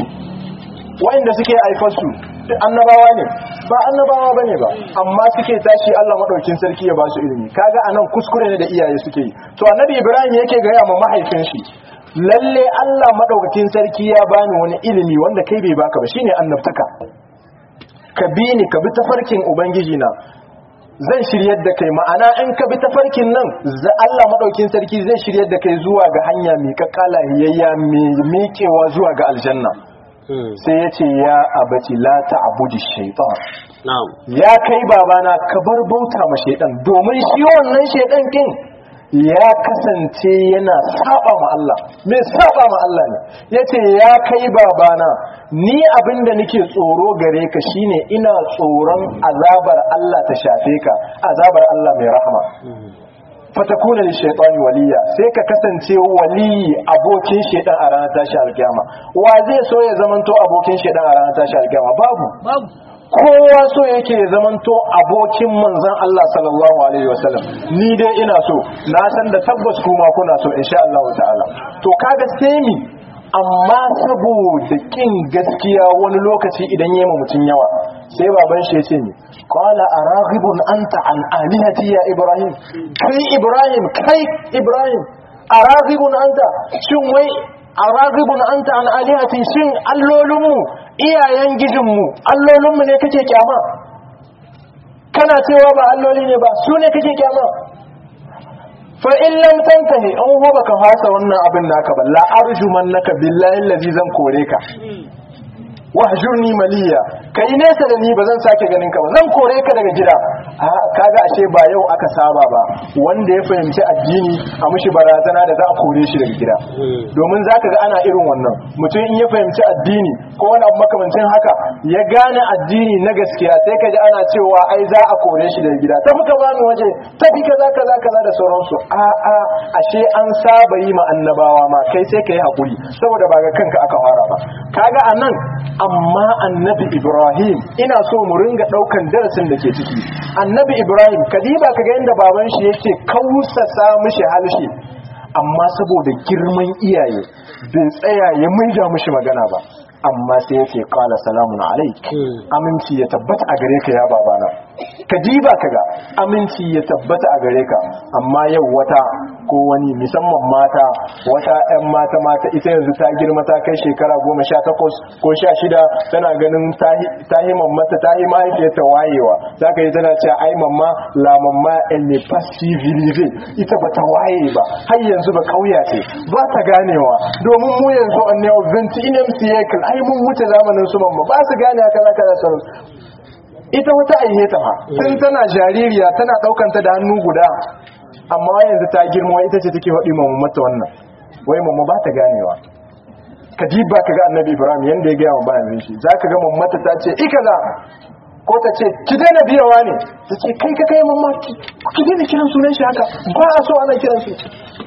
wanda suke aifar su annabawa ne ba annabawa bane ba amma suke tashi Allah madaukin sarki ya ba su ilimi kaga anan kuskure ne da iyaye suke yi to annabi Ibrahim yake ga ya ma mahaifin shi lalle Allah madaukakin sarki ya bani wani ilimi wanda kai bai baka ba shine annabtaka ka bi ni ka bi tafarkin ubangiji na zan shiryar da kai ma'ana in ka bi tafarkin nan Allah madaukin sarki zai shiryar da kai zuwa ga hanya mai kakkala hiyayya mai miƙewa zuwa ga aljanna sai ya ce ya abaci la ta'budi shaytan na'am ya kai babana ka bar bauta ma shaytan domin shi wannan shaytan kin ya kasance yana saba ma Allah mai saba ma Allah ne yace ya kai babana ni abinda nake tsoro gare ka shine ina tsoron azabar Allah ta shafe ka azabar Allah mai rahama fatakuna li shaytani waliya sai ka kasance wali abokin shaytan a ranar tashi alkiyama wa zai so ya zamanto abokin shaytan a ranar tashi alkiyama babu babu kowa so yake ya zamanto abokin manzon Allah sallallahu alaihi wasallam ni dai ina so na san da tabbas kuma kuna so insha Allah ta'ala to kaga sai mi amma saboda kin gaskiya wani lokaci idan yema mutun yawa sai baban shi yace ni qala araghibun anta an alihati ya ibrahim kai ibrahim kai ibrahim araghibun anta shin wai araghibun anta an alihati shin allolinmu iyayen gijinmu allolinmu ne kake kyama kana cewa ba alloli ne ba su ne kake kyama fa in lam tantahi an ho baka fasa wannan abin naka ba la arjumannaka billahi allazi zan kore ka wahjurni maliya kai nesa da ni ba zan sake ganin ka ba zan kore ka daga gida a kaga ashe ba yau aka saba ba wanda ya fahimci addini a mushi barazana da za a kore shi daga gida domin zaka ga ana irin wannan mutum in ya fahimci addini ko wani abu makamancin haka ya gane addini na gaskiya sai ka ji ana cewa ai za a kore shi daga gida tafi ka bani waje tafi kaza kaza kaza da sauransu a a ashe an saba yi ma annabawa ma kai sai ka yi hakuri saboda ba ga kanka aka fara ba kaga anan amma annabi ibrahim ina so mu ringa daukan darasin da ke ciki annabi ibrahim kadiba kaga yanda baban shi yake kausasa mishi halshe amma saboda girman iyaye bai tsaya ya maida mishi magana ba amma sai yake kala salamun alaik aminci ya tabbata a gare ka ya babana ka diba kaga aminci ya tabbata a gare ka amma yau wata ko wani musamman mata wata 'yan mata mata ita yanzu ta girma ta kai shekara goma sha takwas ko sha shida tana ganin ta yi mammata ta yi mahaifiyarta wayewa za ka yi tana cewa ai mamma la mamma elle n'est pas civilisée ita ba ta waye ba har yanzu ba kauya ce ba ta ganewa domin mu yanzu an ne 21 siècle ai mun wuce zamanin su mamma ba su gane haka zaka da sauransu ita wata aihe ta ma tun tana jaririya tana daukanta da hannu guda amma yanzu ta girma ita ce take faɗi mamma mata wannan wai mamma ba ta ganewa ka diba ka ga annabi ibrahim yanda ya gaya wa bayan shi za ka ga mammata ta ce ikaza ko ta ce ki daina biyawa ne ta ce kai ka kai mamma ki daina kiran sunan shi haka ba a so ana kiran shi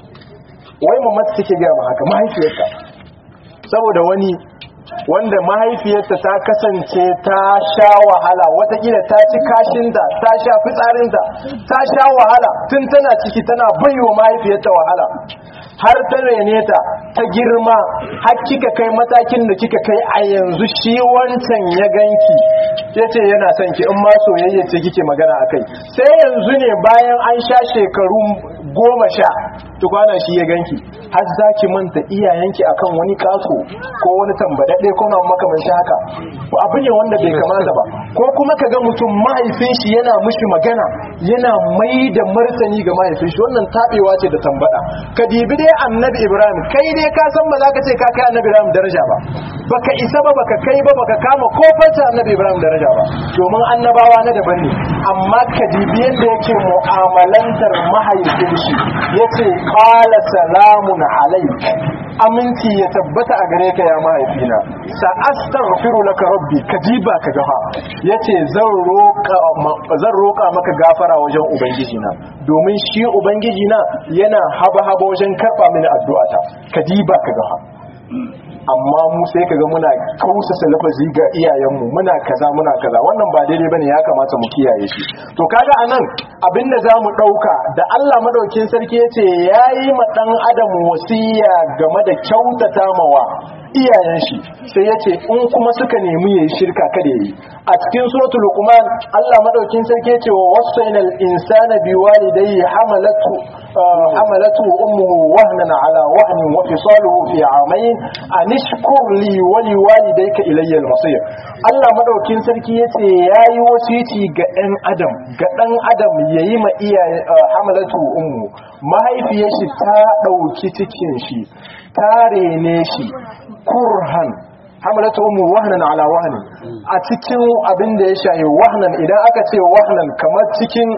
wai mammata take gaya ma haka mahaifiyarta saboda wani wanda mahaifiyarta ta kasance ta sha wahala watakila ta ci kashinta ta sha fitsarinta ta sha wahala tun tana ciki tana baiwa mahaifiyarta wahala har ta rene ta ta girma har kika kai matakin da kika kai a yanzu shi wancan ya ganki ya ce yana son ki in ma soyayya ce kike magana a kai sai yanzu ne bayan an sha shekaru goma sha tukwana shi ya ganki har za ki manta iyayenki akan wani kaso ko wani tambadadde ko na makamanci haka abu ne wanda bai kamata ba ko kuma ka ga mutum mahaifin shi yana mushi magana yana mai da martani ga mahaifin shi wannan tabewa ce da tambada ka dibi dai annabi ibrahim kai dai ka san ba za ka ce ka kai annabi ibrahim daraja ba baka isa ba baka kai ba baka kama kofarta annabi ibrahim daraja ba domin annabawa na daban ne amma ka dibi yadda yake mu'amalantar mahaifin shi yace qala salamun alaik aminci ya tabbata a gare ka ya mahaifina sa astaghfiru laka rabbi kadiba ka gafa yace zan roka zan roka maka gafara wajen ubangiji na domin shi ubangiji na yana haba haba wajen karba mini addu'ata kadiba ka gafa amma mu sai kaga muna kausasa lafazi ga iyayenmu muna kaza muna kaza wannan ba daidai bane ya kamata mu kiyaye shi to kaga anan abinda zamu dauka da Allah madaukin sarki yace yayi ma dan adam wasiya game da kyautata mawa iyayen shi sai yace in kuma suka nemi yayi shirka kada yayi a cikin suratul luqman Allah madaukin sarki yace wa wasainal insana biwalidayhi hamalatu hamalatu ummuhu wahnan ala wahnin wa fisaluhu fi amayn anishkur li wa liwalidayka ilayya al-masir Allah madaukin sarki yace yayi wasiti ga ɗan adam ga ɗan adam yayi ma iyaye hamalatu ummu mahaifiyar shi ta dauki cikin shi ta rene shi kurhan hamalatu ummu wahnan ala wahnin a cikin abin da ya shayi wahnan idan aka ce wahnan kamar cikin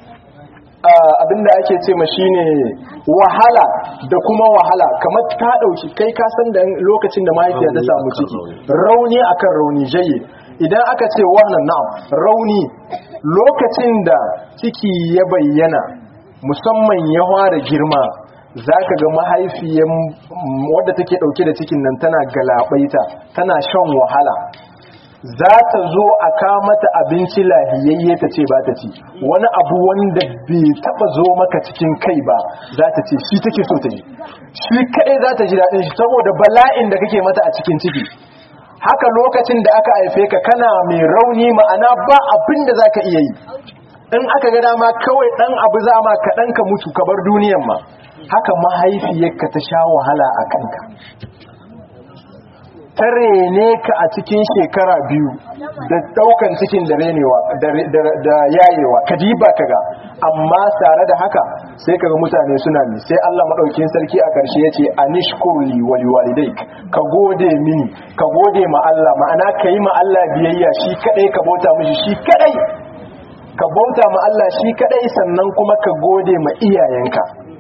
abinda ake ce ma shine wahala da kuma wahala kamar ta dauki kai ka san da lokacin da mahaifiya ta samu ciki rauni akan rauni jayi idan aka ce wannan na'am rauni lokacin da ciki ya bayyana musamman ya fara girma zaka ga mahaifiyan wadda take dauke da cikin nan tana galabaita tana shan wahala za ta zo a kamata abinci lahiyayye ta ce ba ta ci wani abu wanda bai taba zo maka cikin kai ba za ta ce shi take so ta yi shi kadai za ta ji daɗin shi saboda bala'in da kake mata a cikin ciki haka lokacin da aka haife ka kana mai rauni ma'ana ba abin da za ka iya yi in aka ga dama kawai ɗan abu za ma kaɗan ka mutu ka bar duniyan ma haka mahaifiyarka ta sha wahala a kanka ta rene ka a cikin shekara biyu da daukan cikin da renewa da yayewa ka diba ka ga amma tare da haka sai kaga mutane suna mi sai Allah madaukakin sarki a karshe yace anishkurli wa liwalidayk ka gode mini ka gode ma Allah ma'ana kai ma Allah biyayya shi kadai ka bauta mishi shi kadai ka bauta ma Allah shi kadai sannan kuma ka gode ma iyayenka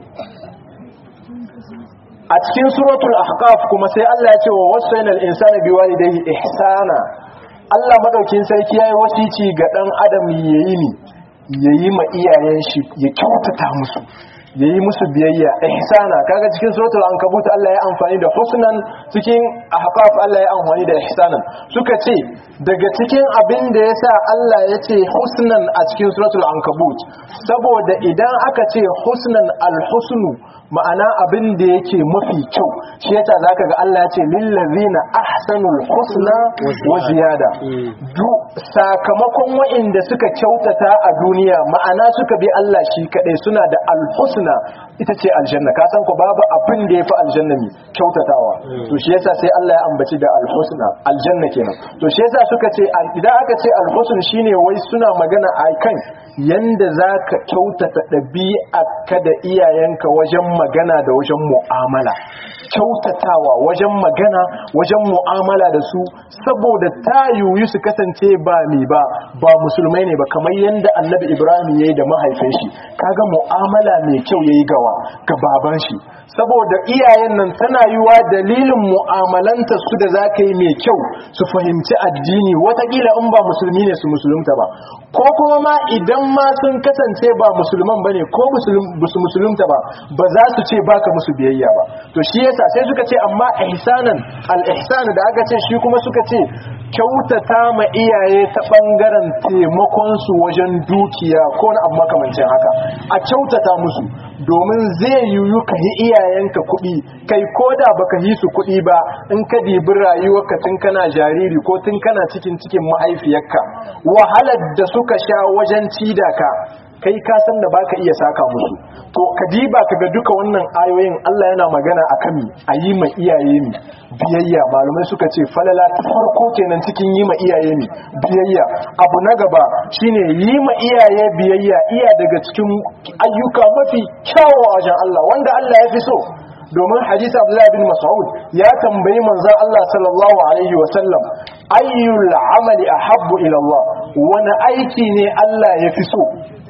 a cikin suratul ahqaf kuma sai Allah ya ce wa wasainal insana biwalidayhi ihsana Allah madaukin sarki yayi wasici ga dan adam yayi ni yayi ma iyayen shi ya kyautata musu yayi musu biyayya ihsana kaga cikin suratul ankabut Allah ya amfani da husnan cikin ahqaf Allah ya amfani da ihsanan suka ce daga cikin abin da yasa Allah ya ce husnan a cikin suratul ankabut saboda idan aka ce husnan alhusnu ma'ana abin da yake mafi kyau shi yasa zaka ga Allah ya ce lillazina ahsanul husna wa ziyada du sakamakon wa'inda suka kyautata a duniya ma'ana suka bi Allah shi kadai suna da alhusna ita ce aljanna ka san ko babu abin da yafi aljanna ne kyautatawa to shi yasa sai Allah ya ambaci da alhusna aljanna kenan to shi yasa suka ce idan aka ce alhusn shine wai suna magana akan yanda zaka kyautata ɗabi'a ka da iyayenka wajen magana da wajen mu'amala kyautatawa wajen magana wajen mu'amala da su saboda ta yiwu su kasance ba ne ba ba musulmai ne ba kamar yadda annabi ibrahim ya yi da mahaifin shi kaga mu'amala mai kyau ya yi gawa ga baban shi saboda iyayen nan tana yiwa dalilin mu'amalanta su da za ka yi mai kyau su fahimci addini watakila in ba musulmi ne su musulunta ba ko kuma ma idan ma sun kasance ba musulman ba ne ko su musulunta ba ba za su ce baka musu biyayya ba to shi yasa sai suka ce amma ihsanan al-ihsan da aka ce shi kuma suka ce kyautata ma iyaye ta bangaren taimakon su wajen dukiya ko na abu makamancin haka a kyautata musu domin zai yiwu ka yi iyayenka kuɗi kai ko da baka yi su kuɗi ba in ka dibi rayuwarka tun kana jariri ko tun kana cikin cikin mahaifiyarka wahalar da suka sha wajen cida ka kai ka san da baka iya saka musu to kadiba kaga duka wannan ayoyin Allah yana magana akan mi ayi ma iyaye mi biyayya malumai suka ce falala ta farko kenan cikin yi ma iyaye mi biyayya abu na gaba shine yi ma iyaye biyayya iya daga cikin ayyuka mafi kyawu a wajen Allah wanda Allah ya fi so domin hadisi Abdullah bin Mas'ud ya tambayi manzon Allah sallallahu alaihi wa sallam ayyul amali ahabbu ila Allah wani aiki ne Allah ya fi so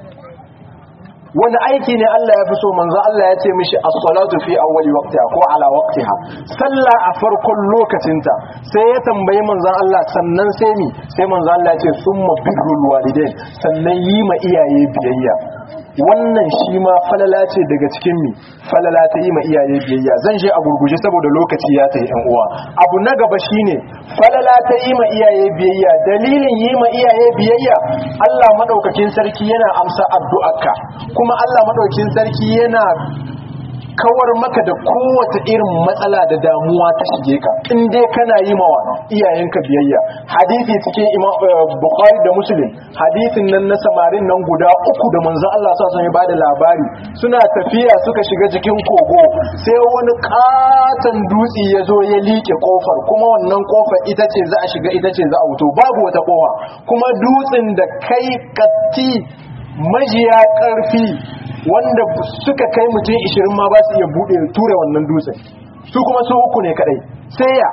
wani aiki ne Allah ya fi so manzo Allah ya ce mishi as-salatu fi awwali waqtiha ko ala waqtiha sallah a farkon lokacinta sai ya tambayi manzo Allah sannan sai ni sai manzo Allah ya ce summa birrul walidain sannan yi ma iyaye biyayya wannan shi ma falala ce daga cikin mi falala ta yi ma iyaye biyayya zan je a gurguje saboda lokaci ya ta yan uwa abu na gaba shine falala ta yi ma iyaye biyayya dalilin yi ma iyaye biyayya Allah madaukakin sarki yana amsa addu'arka kuma Allah madaukakin sarki yana kawar maka da kowace irin matsala da damuwa ta shige ka in dai kana yi mawa iyayenka biyayya hadisi cikin imam bukhari da muslim hadisin nan na samarin nan guda uku da manzon Allah sa sun bada labari suna tafiya suka shiga cikin kogo sai wani katon dutse ya zo ya liƙe kofar kuma wannan kofar ita ce za a shiga ita ce za a wuto babu wata kofa kuma dutsen da kai katti majiya ƙarfi wanda suka kai mutum 20 ma ba su iya buɗe ture wannan dutsen su kuma su uku ne kadai sai ya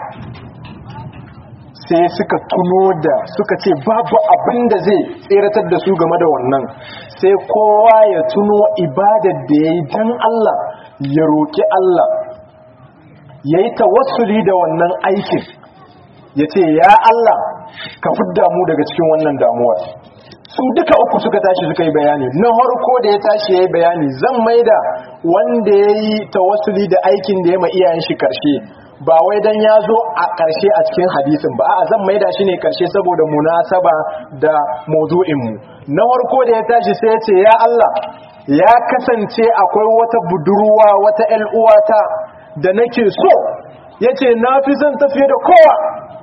sai suka tuno da suka ce babu abin da zai tseratar da su game da wannan sai kowa ya tuno ibadar da ya yi don Allah ya roƙi Allah ya yi tawassuli da wannan aikin ya ce ya Allah ka fidda mu daga cikin wannan damuwar su duka uku suka tashi suka yi bayani na harko da ya tashi ya yi bayani zan maida wanda ya yi tawassuli da aikin da ya ma iyayen shi karshe ba wai dan ya zo a karshe a cikin hadisin ba a zan maida shi ne karshe saboda munasaba da maudu'inmu na harko da ya tashi sai ya ce ya Allah ya kasance akwai wata budurwa wata 'yan uwata da nake so yace na fi son tafiye da kowa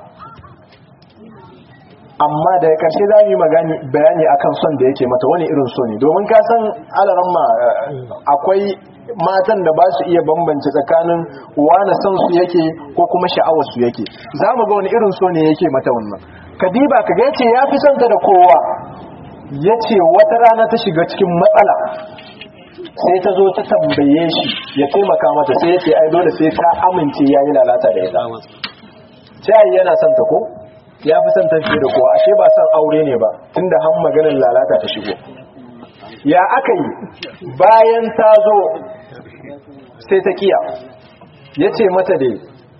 amma daga karshe za mu yi bayani akan son da yake mata wani irin so ne domin ka san alaramma akwai matan da ba su iya bambance tsakanin wani son su yake ko kuma sha'awar su yake za mu ga wani irin so ne yake mata wannan kadiba ka ga yace ya fi son ta da kowa yace wata rana ta shiga cikin matsala sai ta zo ta tambaye shi ya taimaka mata sai ya ce ai dole sai ta amince ya yi lalata da ita sai yana son ta ko ya fi son ta fiye da kowa ashe ba son aure ne ba tunda han maganin lalata ta shigo ya aka yi bayan ta zo sai ta kiya ya ce mata dai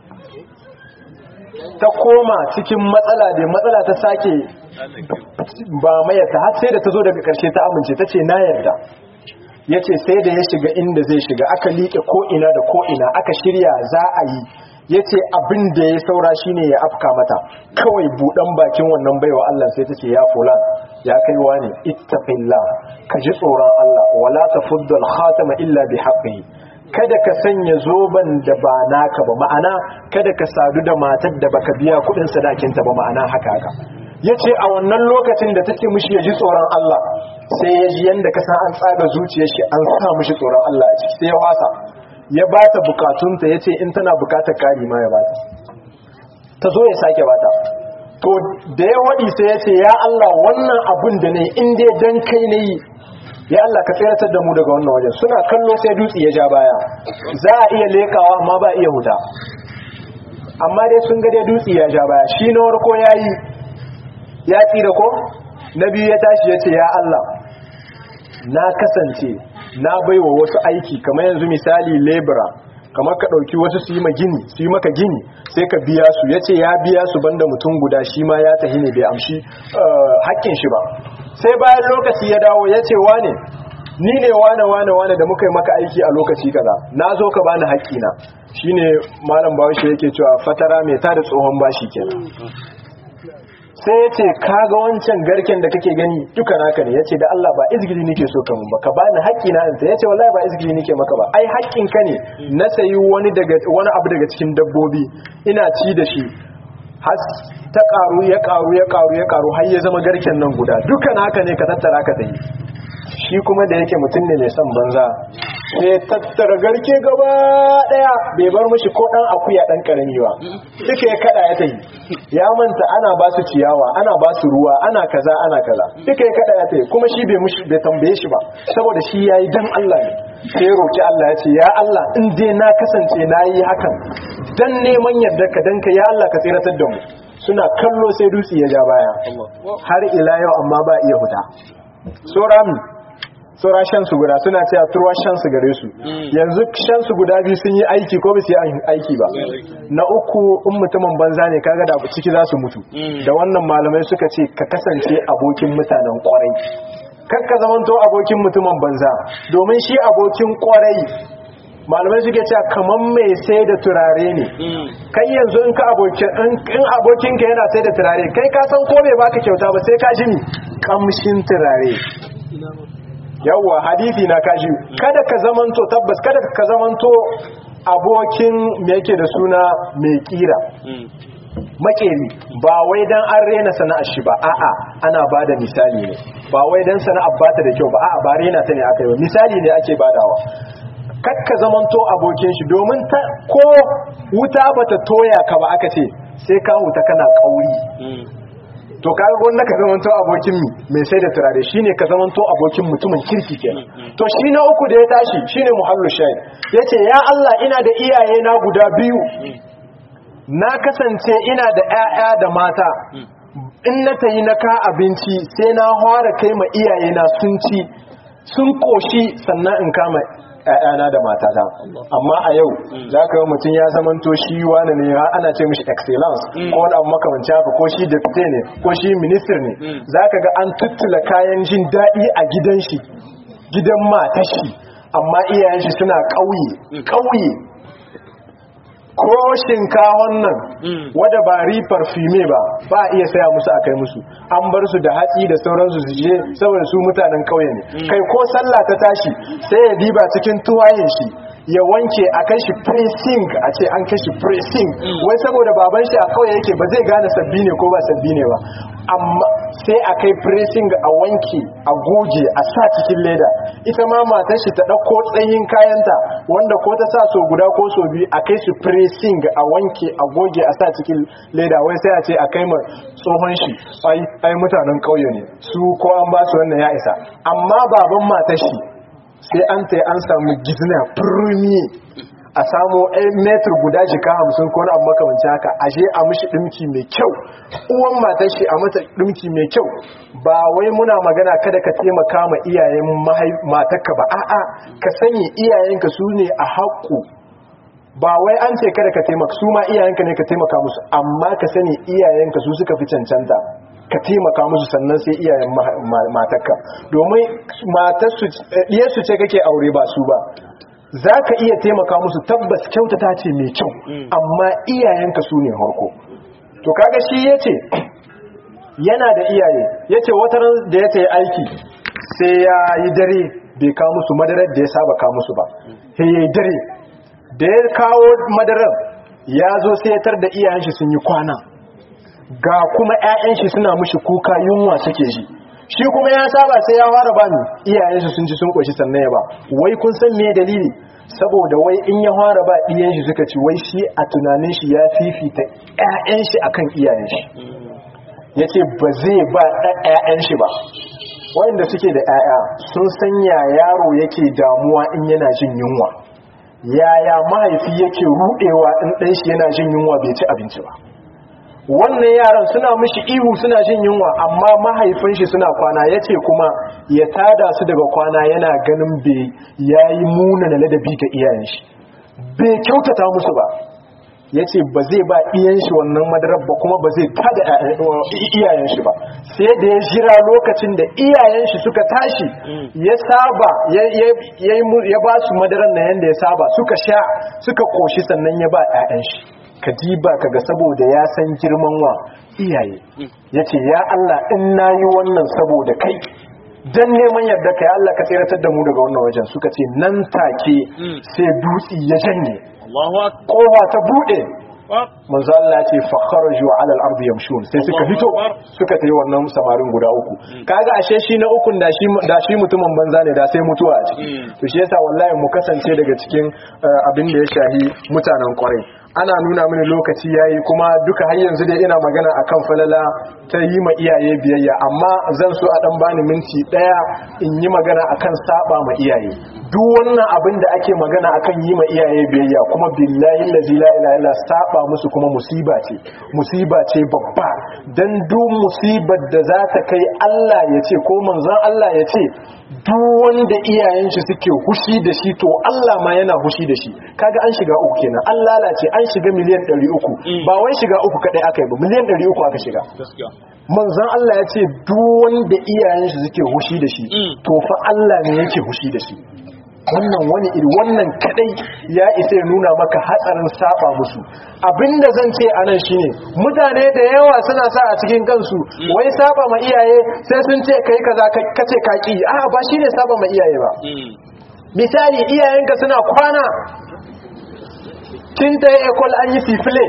ta koma cikin matsala da matsala ta sake ba mayata har sai da ta zo daga karshe ta amince ta ce na yarda ya ce sai da ya shiga inda zai shiga aka liƙe ko'ina da ko'ina aka shirya za a yi ya ce abin da ya saura shine ya afka mata kawai buɗan bakin wannan baiwa Allah sai ta ce ya fulan ya kai wani ittaqillah ka ji tsoron Allah wala tafuddu al-khatama illa bi haqqihi kada ka sanya zoban da ba naka ba ma'ana kada ka sadu da matar da baka biya kudin sadakinta ba ma'ana haka haka yace a wannan lokacin da take mishi ya ji tsoron Allah sai ya ji yanda ka san an tsaga zuciyar shi an sa mishi tsoron Allah a ciki sai ya wasa ya bata bukatunta yace in tana bukatar kari ma ya bata ta zo ya sake bata to da ya wadi sai yace ya Allah wannan abun da ne in dai dan kai ne ya Allah ka tseratar da mu daga wannan wajen suna kallo sai dutse ya ja baya za a iya lekawa amma ba iya huta amma dai sun ga dai dutse ya ja baya shi na warko yayi ya tsira ko na biyu ya tashi ya ce ya Allah na kasance na baiwa wasu aiki kamar yanzu misali lebura kamar ka ɗauki wasu su yi gini su yi maka gini sai ka biya su ya ce ya biya su banda mutum guda shi ma ya tahi ne bai amshi haƙƙin shi ba sai bayan lokaci ya dawo ya ce wane ni ne wane wane wane da muka yi maka aiki a lokaci kaza na zo ka bani haƙƙina shine malam bawashi yake cewa fatara mai tada tsohon bashi kenan sai ya ce kaga wancan garken da kake gani duka naka ne ya ce da Allah ba izgili nake so ka mun ba ka bani haƙƙi na ya ce wallahi ba izgili nake maka ba ai haƙƙin ka ne na sayi wani daga wani abu daga cikin dabbobi ina ci da shi har ta karu ya karu ya karu ya karu har ya zama garken nan guda duka naka ne ka tattara ka tayi shi kuma da yake mutum ne mai son banza sai tattara garke gaba daya bai bar mishi ko dan akuya dan karami ba duka ya kada ya tayi ya manta ana ba su ciyawa ana ba su ruwa ana kaza ana kaza duka ya kada ya tayi kuma shi bai mushi bai tambaye shi ba saboda shi yayi dan Allah ne sai ya roki Allah ya ce ya Allah in dai na kasance nayi hakan dan neman yarda ka dan ka ya Allah ka tsiratar da mu suna kallo sai dutse ya ja baya har ila yau amma ba iya huta sorami saura shansu guda suna cewa turwa shansu gare su yanzu shansu guda biyu sun yi aiki ko ba su yi aiki ba na uku in mutumin banza ne kaga da ciki za su mutu da wannan malamai suka ce ka kasance abokin mutanen kwarai kar ka zamanto abokin mutumin banza domin shi abokin kwarai malamai suke cewa kaman mai sai da turare ne kai yanzu in ka abokin in abokinka yana sai da turare kai ka san ko bai baka kyauta ba sai ka ji ni kamshin turare yawwa hadisi na kaji kada ka zamanto tabbas kada ka zamanto abokin me yake da suna mai kira makeri ba wai dan an rena sana'ar shi ba a'a ana bada misali ne ba wai dan sana'ar bata da kyau ba a'a ba rena ta ne aka yi misali ne ake badawa kakka zamanto abokin shi domin ta ko wuta bata toya ka ba aka ce sai ka huta kana kauri to kaga wanda ka zamanto abokin mi mai sai da turare shine ka zamanto abokin mutumin kirki kenan to shi na uku da ya tashi shine muhallu shahid yace ya Allah ina da iyaye na guda biyu na kasance ina da ƴaƴa da mata in na tayi na ka abinci sai na fara kai ma iyaye na sun ci sun koshi sannan in kama ‘ya'yana da matata amma a yau za ka yi mutum ya zamanto shi wani ne ana ce mishi excellence ko wani abu makamanci haka ko shi deputy ne ko shi minister ne za ka ga an tuttula kayan jin daɗi a gidan shi gidan matashi amma iyayen shi suna ƙauye ƙauye ko shinkawon nan wadda ba rifar fime ba ba a iya saya musu a kai musu an bar su da hatsi da sauransu su je saboda su mutanen kauye ne kai ko sallah ta tashi sai ya diba cikin tuwayen shi ya wanke a kai shi pressing a ce an kai shi pressing wai saboda baban shi a kauye yake ba zai gane sabbi ne ko ba sabbi ne ba amma sai a kai pressing a wanke a goge a sa cikin leda ita ma matar shi ta ɗauko tsayin kayanta wanda ko ta sa so guda ko so biyu a kai su pressing a wanke a goge a sa cikin leda wai sai a ce a kai ma tsohon shi ai mutanen ƙauye ne su ko an ba su wannan ya isa amma baban matar shi sai an ta an samu gizna firmi a samo metr guda jika hamsin ko na abu makamanci haka ashe a mishi ɗinki mai kyau uwan matar shi a mata ɗinki mai kyau ba wai muna magana kada ka taimaka ma iyayen matarka ba a'a ka sanya iyayenka su ne a haƙƙo ba wai an ce kada ka taimaka su ma iyayenka ne ka taimaka musu amma ka sani iyayenka su suka fi cancanta ka taimaka musu sannan sai iyayen matarka domin matarsu ce kake aure ba su ba za ka iya taimaka musu tabbas kyautata ce mai kyau amma iyayenka su ne harko to kaga shi ya ce yana da iyaye ya ce wataran da ya ta yi aiki sai ya yi dare bai kawo musu madarar da ya saba kawo musu ba sai ya yi dare da ya kawo madarar ya zo sai ya tar da iyayen shi sun yi kwana ga kuma 'ya'yan shi suna mushi kuka yunwa suke ji shi kuma ya saba sai ya fara ba ni iyayen shi sun ci sun koshi sannan ya ba wai kun san me dalili saboda wai in ya fara ba iyayen shi suka ci wai shi a tunanin shi ya fifita 'ya'yan shi akan iyayen shi yace ba zai ba ƴaƴan shi ba wanda suke da 'ya'ya sun sanya yaro yake damuwa in yana jin yunwa yaya mahaifi yake rudewa in ɗan shi yana jin yunwa bai ci abinci ba wannan yaran suna mishi ihu suna jin yunwa amma mahaifin shi suna kwana yace kuma ya tada su daga kwana yana ganin bai yayi munana ladabi ga iyayen shi bai kyautata musu ba yace ba zai ba iyayen shi wannan madarar ba kuma ba zai tada iyayen shi ba sai da ya jira lokacin da iyayen shi suka tashi ya saba ya ba su madarar na yanda ya saba suka sha suka koshi sannan ya ba 'ya'yan shi ka diba kaga saboda ya san girman wa iyaye yace ya Allah in nayi wannan saboda kai dan neman yarda kai Allah ka tsiratar da mu daga wannan wajen suka ce nan take sai dutsi ya janye Allahu akbar kowa ta bude manzo Allah ya ce fa kharaju ala al-ardi yamshun sai suka fito suka tayi wannan samarin guda uku kaga ashe shi na ukun da shi da shi mutumin banza ne da sai mutuwa a ciki to shi yasa wallahi mu kasance daga cikin abin da ya shahi mutanen kwarai ana nuna mini lokaci yayi kuma duka har yanzu dai ina magana akan falala ta yi ma iyaye biyayya amma zan so a dan bani minti daya in yi magana akan saba ma iyaye duk wannan abin da ake magana akan yi ma iyaye biyayya kuma billahi allazi la ilaha illa saba musu kuma musiba ce musiba ce babba dan duk musibar da za ta kai Allah ya ce ko manzon Allah ya ce duk wanda iyayen shi suke hushi da shi to Allah ma yana hushi da shi kaga an shiga uku kenan an lalace an shiga miliyan 300 ba wai shiga uku kadai aka yi ba miliyan 300 aka shiga manzon Allah ya ce duk wanda iyayen shi suke hushi da shi to fa Allah ne yake hushi da shi wannan wani iri wannan kadai ya isa ya nuna maka hatsarin saba musu abinda zan ce anan shine mutane da yawa suna sa a cikin kansu wai saba ma iyaye sai sun ce kai kaza kace kaki a ba shine saba ma iyaye ba misali iyayenka suna kwana kin ta ekol an yi sifile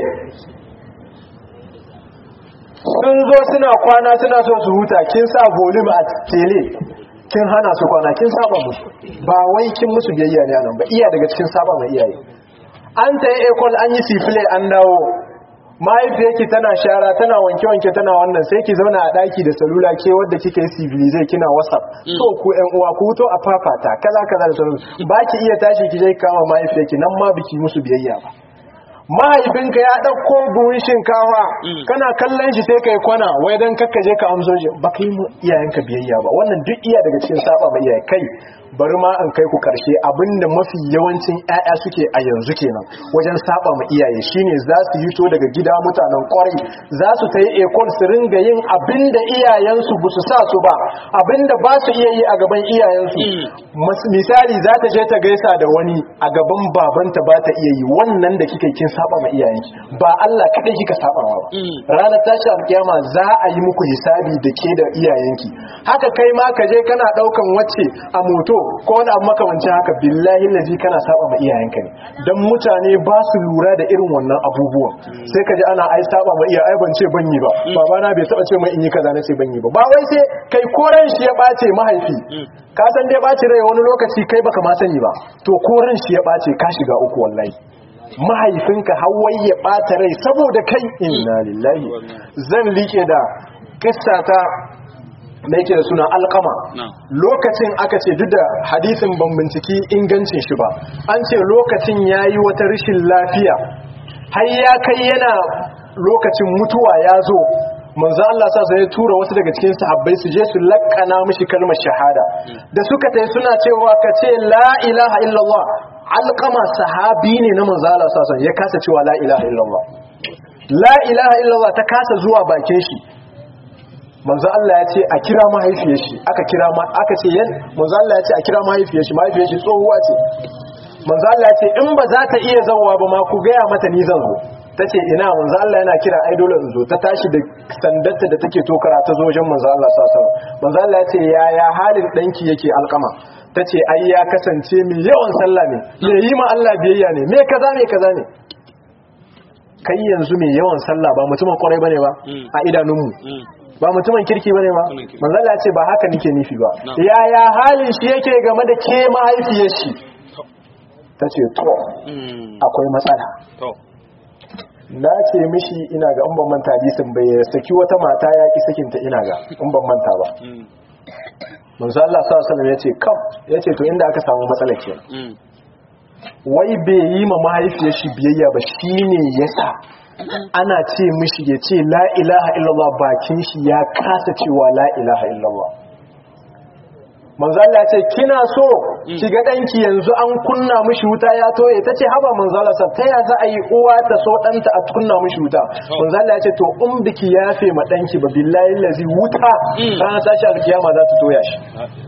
sun zo suna kwana suna so su huta kin sa volume a tele kin hana su kwana kin saba musu ba wai kin musu biyayya ne nan ba iya daga cikin saba mai iyaye an ta ekol an yi sifile an dawo mahaifiyarki tana shara tana wanke-wanke tana wannan sai ki zauna a daki da salula ke wadda kika yi civilize kina whatsapp to ku yan uwa ku to a fafata kaza kaza da sauransu ba ki iya tashi ki je kama mahaifiyarki nan ma biki musu biyayya ba mahaifinka ya ɗauko buhun shinkafa kana kallon shi sai kai kwana wai dan kakka je ka amso shi ba kai mu iyayenka biyayya ba wannan duk iya daga cikin saba mai iyaye kai bari ma an kai ku karshe abinda mafi yawancin ƴaƴa suke a yanzu kenan wajen saba ma iyaye shine za su yi to daga gida mutanen kwarai za su tayi ekol su ringa yin abinda iyayensu ba su sa su ba abinda ba su iya yi a gaban iyayensu misali za ta je ta gaisa da wani a gaban babanta ba ta iya yi wannan da kika kin saba ma iyayenki ba Allah kadai kika saba ba ranar tashi alkiyama za a yi muku hisabi da ke da iyayenki haka kai ma ka je kana daukan wacce a moto ko wani abu makamancin haka billahi lazi kana saba ma iyayenka ne dan mutane ba su lura da irin wannan abubuwan sai ka ji ana ai saba ma iyaye ban ce ban yi ba babana bai taba ce mai in yi kaza na ce ban yi ba ba wai sai kai koran shi ya bace mahaifi ka san dai bace rai wani lokaci kai baka ma sani ba to koran shi ya bace ka shiga uku wallahi mahaifinka hawai ya ɓata rai saboda kai inna lillahi zan liƙe da kissa ta da yake da suna alkama lokacin aka ce duk da hadisin ban binciki ingancin shi ba an ce lokacin ya yi wata rashin lafiya har ya kai yana lokacin mutuwa ya zo manzo Allah sa sai ya tura wasu daga cikin sahabbai su je su lakkana mishi kalmar shahada da suka tai suna cewa ka ce la ilaha illallah alqama sahabi ne na manzo Allah sa ya kasa cewa la ilaha illallah la ilaha illallah ta kasa zuwa bakin shi manzo Allah ya ce a kira mahaifiyar shi aka kira ma aka ce yan manzo Allah ya ce a kira mahaifiyar shi mahaifiyar shi tsohuwa ce manzo Allah ya ce in ba za ta iya zawwa ba ma ku gaya mata ni zan zo ta ce ina manzo Allah yana kira ai dole in zo ta tashi da sandarta da take tokara ta zo wajen manzo Allah sallallahu alaihi wasallam manzo Allah ya ce yaya halin danki yake alkama ta ce ai ya kasance mai yawan sallah ne me yi ma Allah biyayya ne me kaza me kaza ne kai yanzu mai yawan sallah ba mutumin kwarai bane ba a idanunmu ba mutumin kirki bane ba manzo Allah ya ce ba haka nake nufi ba yaya halin shi yake game da ke mahaifiyar shi ta ce to akwai matsala na ce mishi ina ga in ban manta hadisin bai saki wata mata ya ki sakinta ina ga in ban manta ba manzo Allah sallallahu alaihi wasallam yace kam yace to inda aka samu matsala ke wai bai yi ma mahaifiyar shi biyayya ba shine yasa ana ce mishi ya ce la ilaha illallah bakin shi ya kasa cewa la ilaha illallah manzo Allah ya ce kina so ki ga danki yanzu an kunna mishi wuta ya toye tace haba manzo Allah sa ta ya za a yi uwa ta so danta a kunna mishi wuta manzo Allah ya ce to in biki yafe ma danki ba billahi lazi wuta ran tashi alkiyama za ta toya shi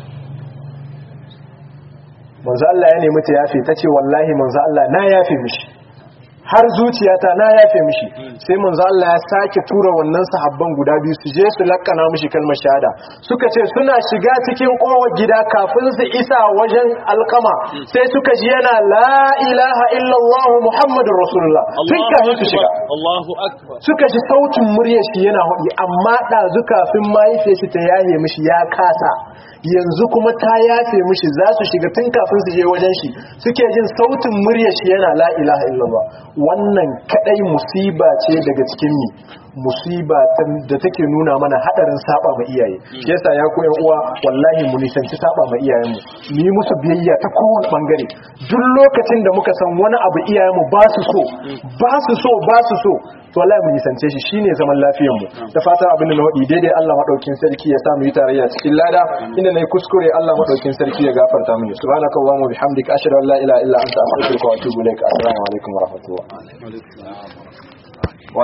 manzo Allah ya nemi ta yafe tace wallahi manzo Allah na yafe mishi har zuciyata na yafe mishi sai manzo Allah ya sake tura wannan sahabban guda biyu su je su lakkana mishi kalmar shahada suka ce suna shiga cikin kowar gida kafin su isa wajen alkama sai suka ji yana la ilaha illallah muhammadur rasulullah tun kafin su shiga Allahu akbar suka ji sautin muryar shi yana hudi amma ɗazu kafin mahaifiyar shi ta yaye mishi ya kasa yanzu kuma ta yafe mishi za su shiga tun kafin su je wajen shi suke jin sautin muryar shi yana la ilaha illallah wannan kadai musiba ce daga cikin ni musiba da take nuna mana hadarin saba ma iyaye shi yasa ya koyan uwa wallahi mu nisanci saba ma iyayenmu mu yi musu biyayya ta kowane bangare duk lokacin da muka san wani abu iyayenmu ba su so ba su so ba su so to wallahi mu nisance shi shine zaman lafiyar mu da fatan abin da na wadi daidai Allah madaukin sarki ya sa mu yi tarayya cikin lada inda nayi kuskure Allah madaukin sarki ya gafarta mini subhanakallahumma bihamdika ashhadu an la ilaha illa anta astaghfiruka wa atubu ilaik assalamu alaikum wa rahmatullah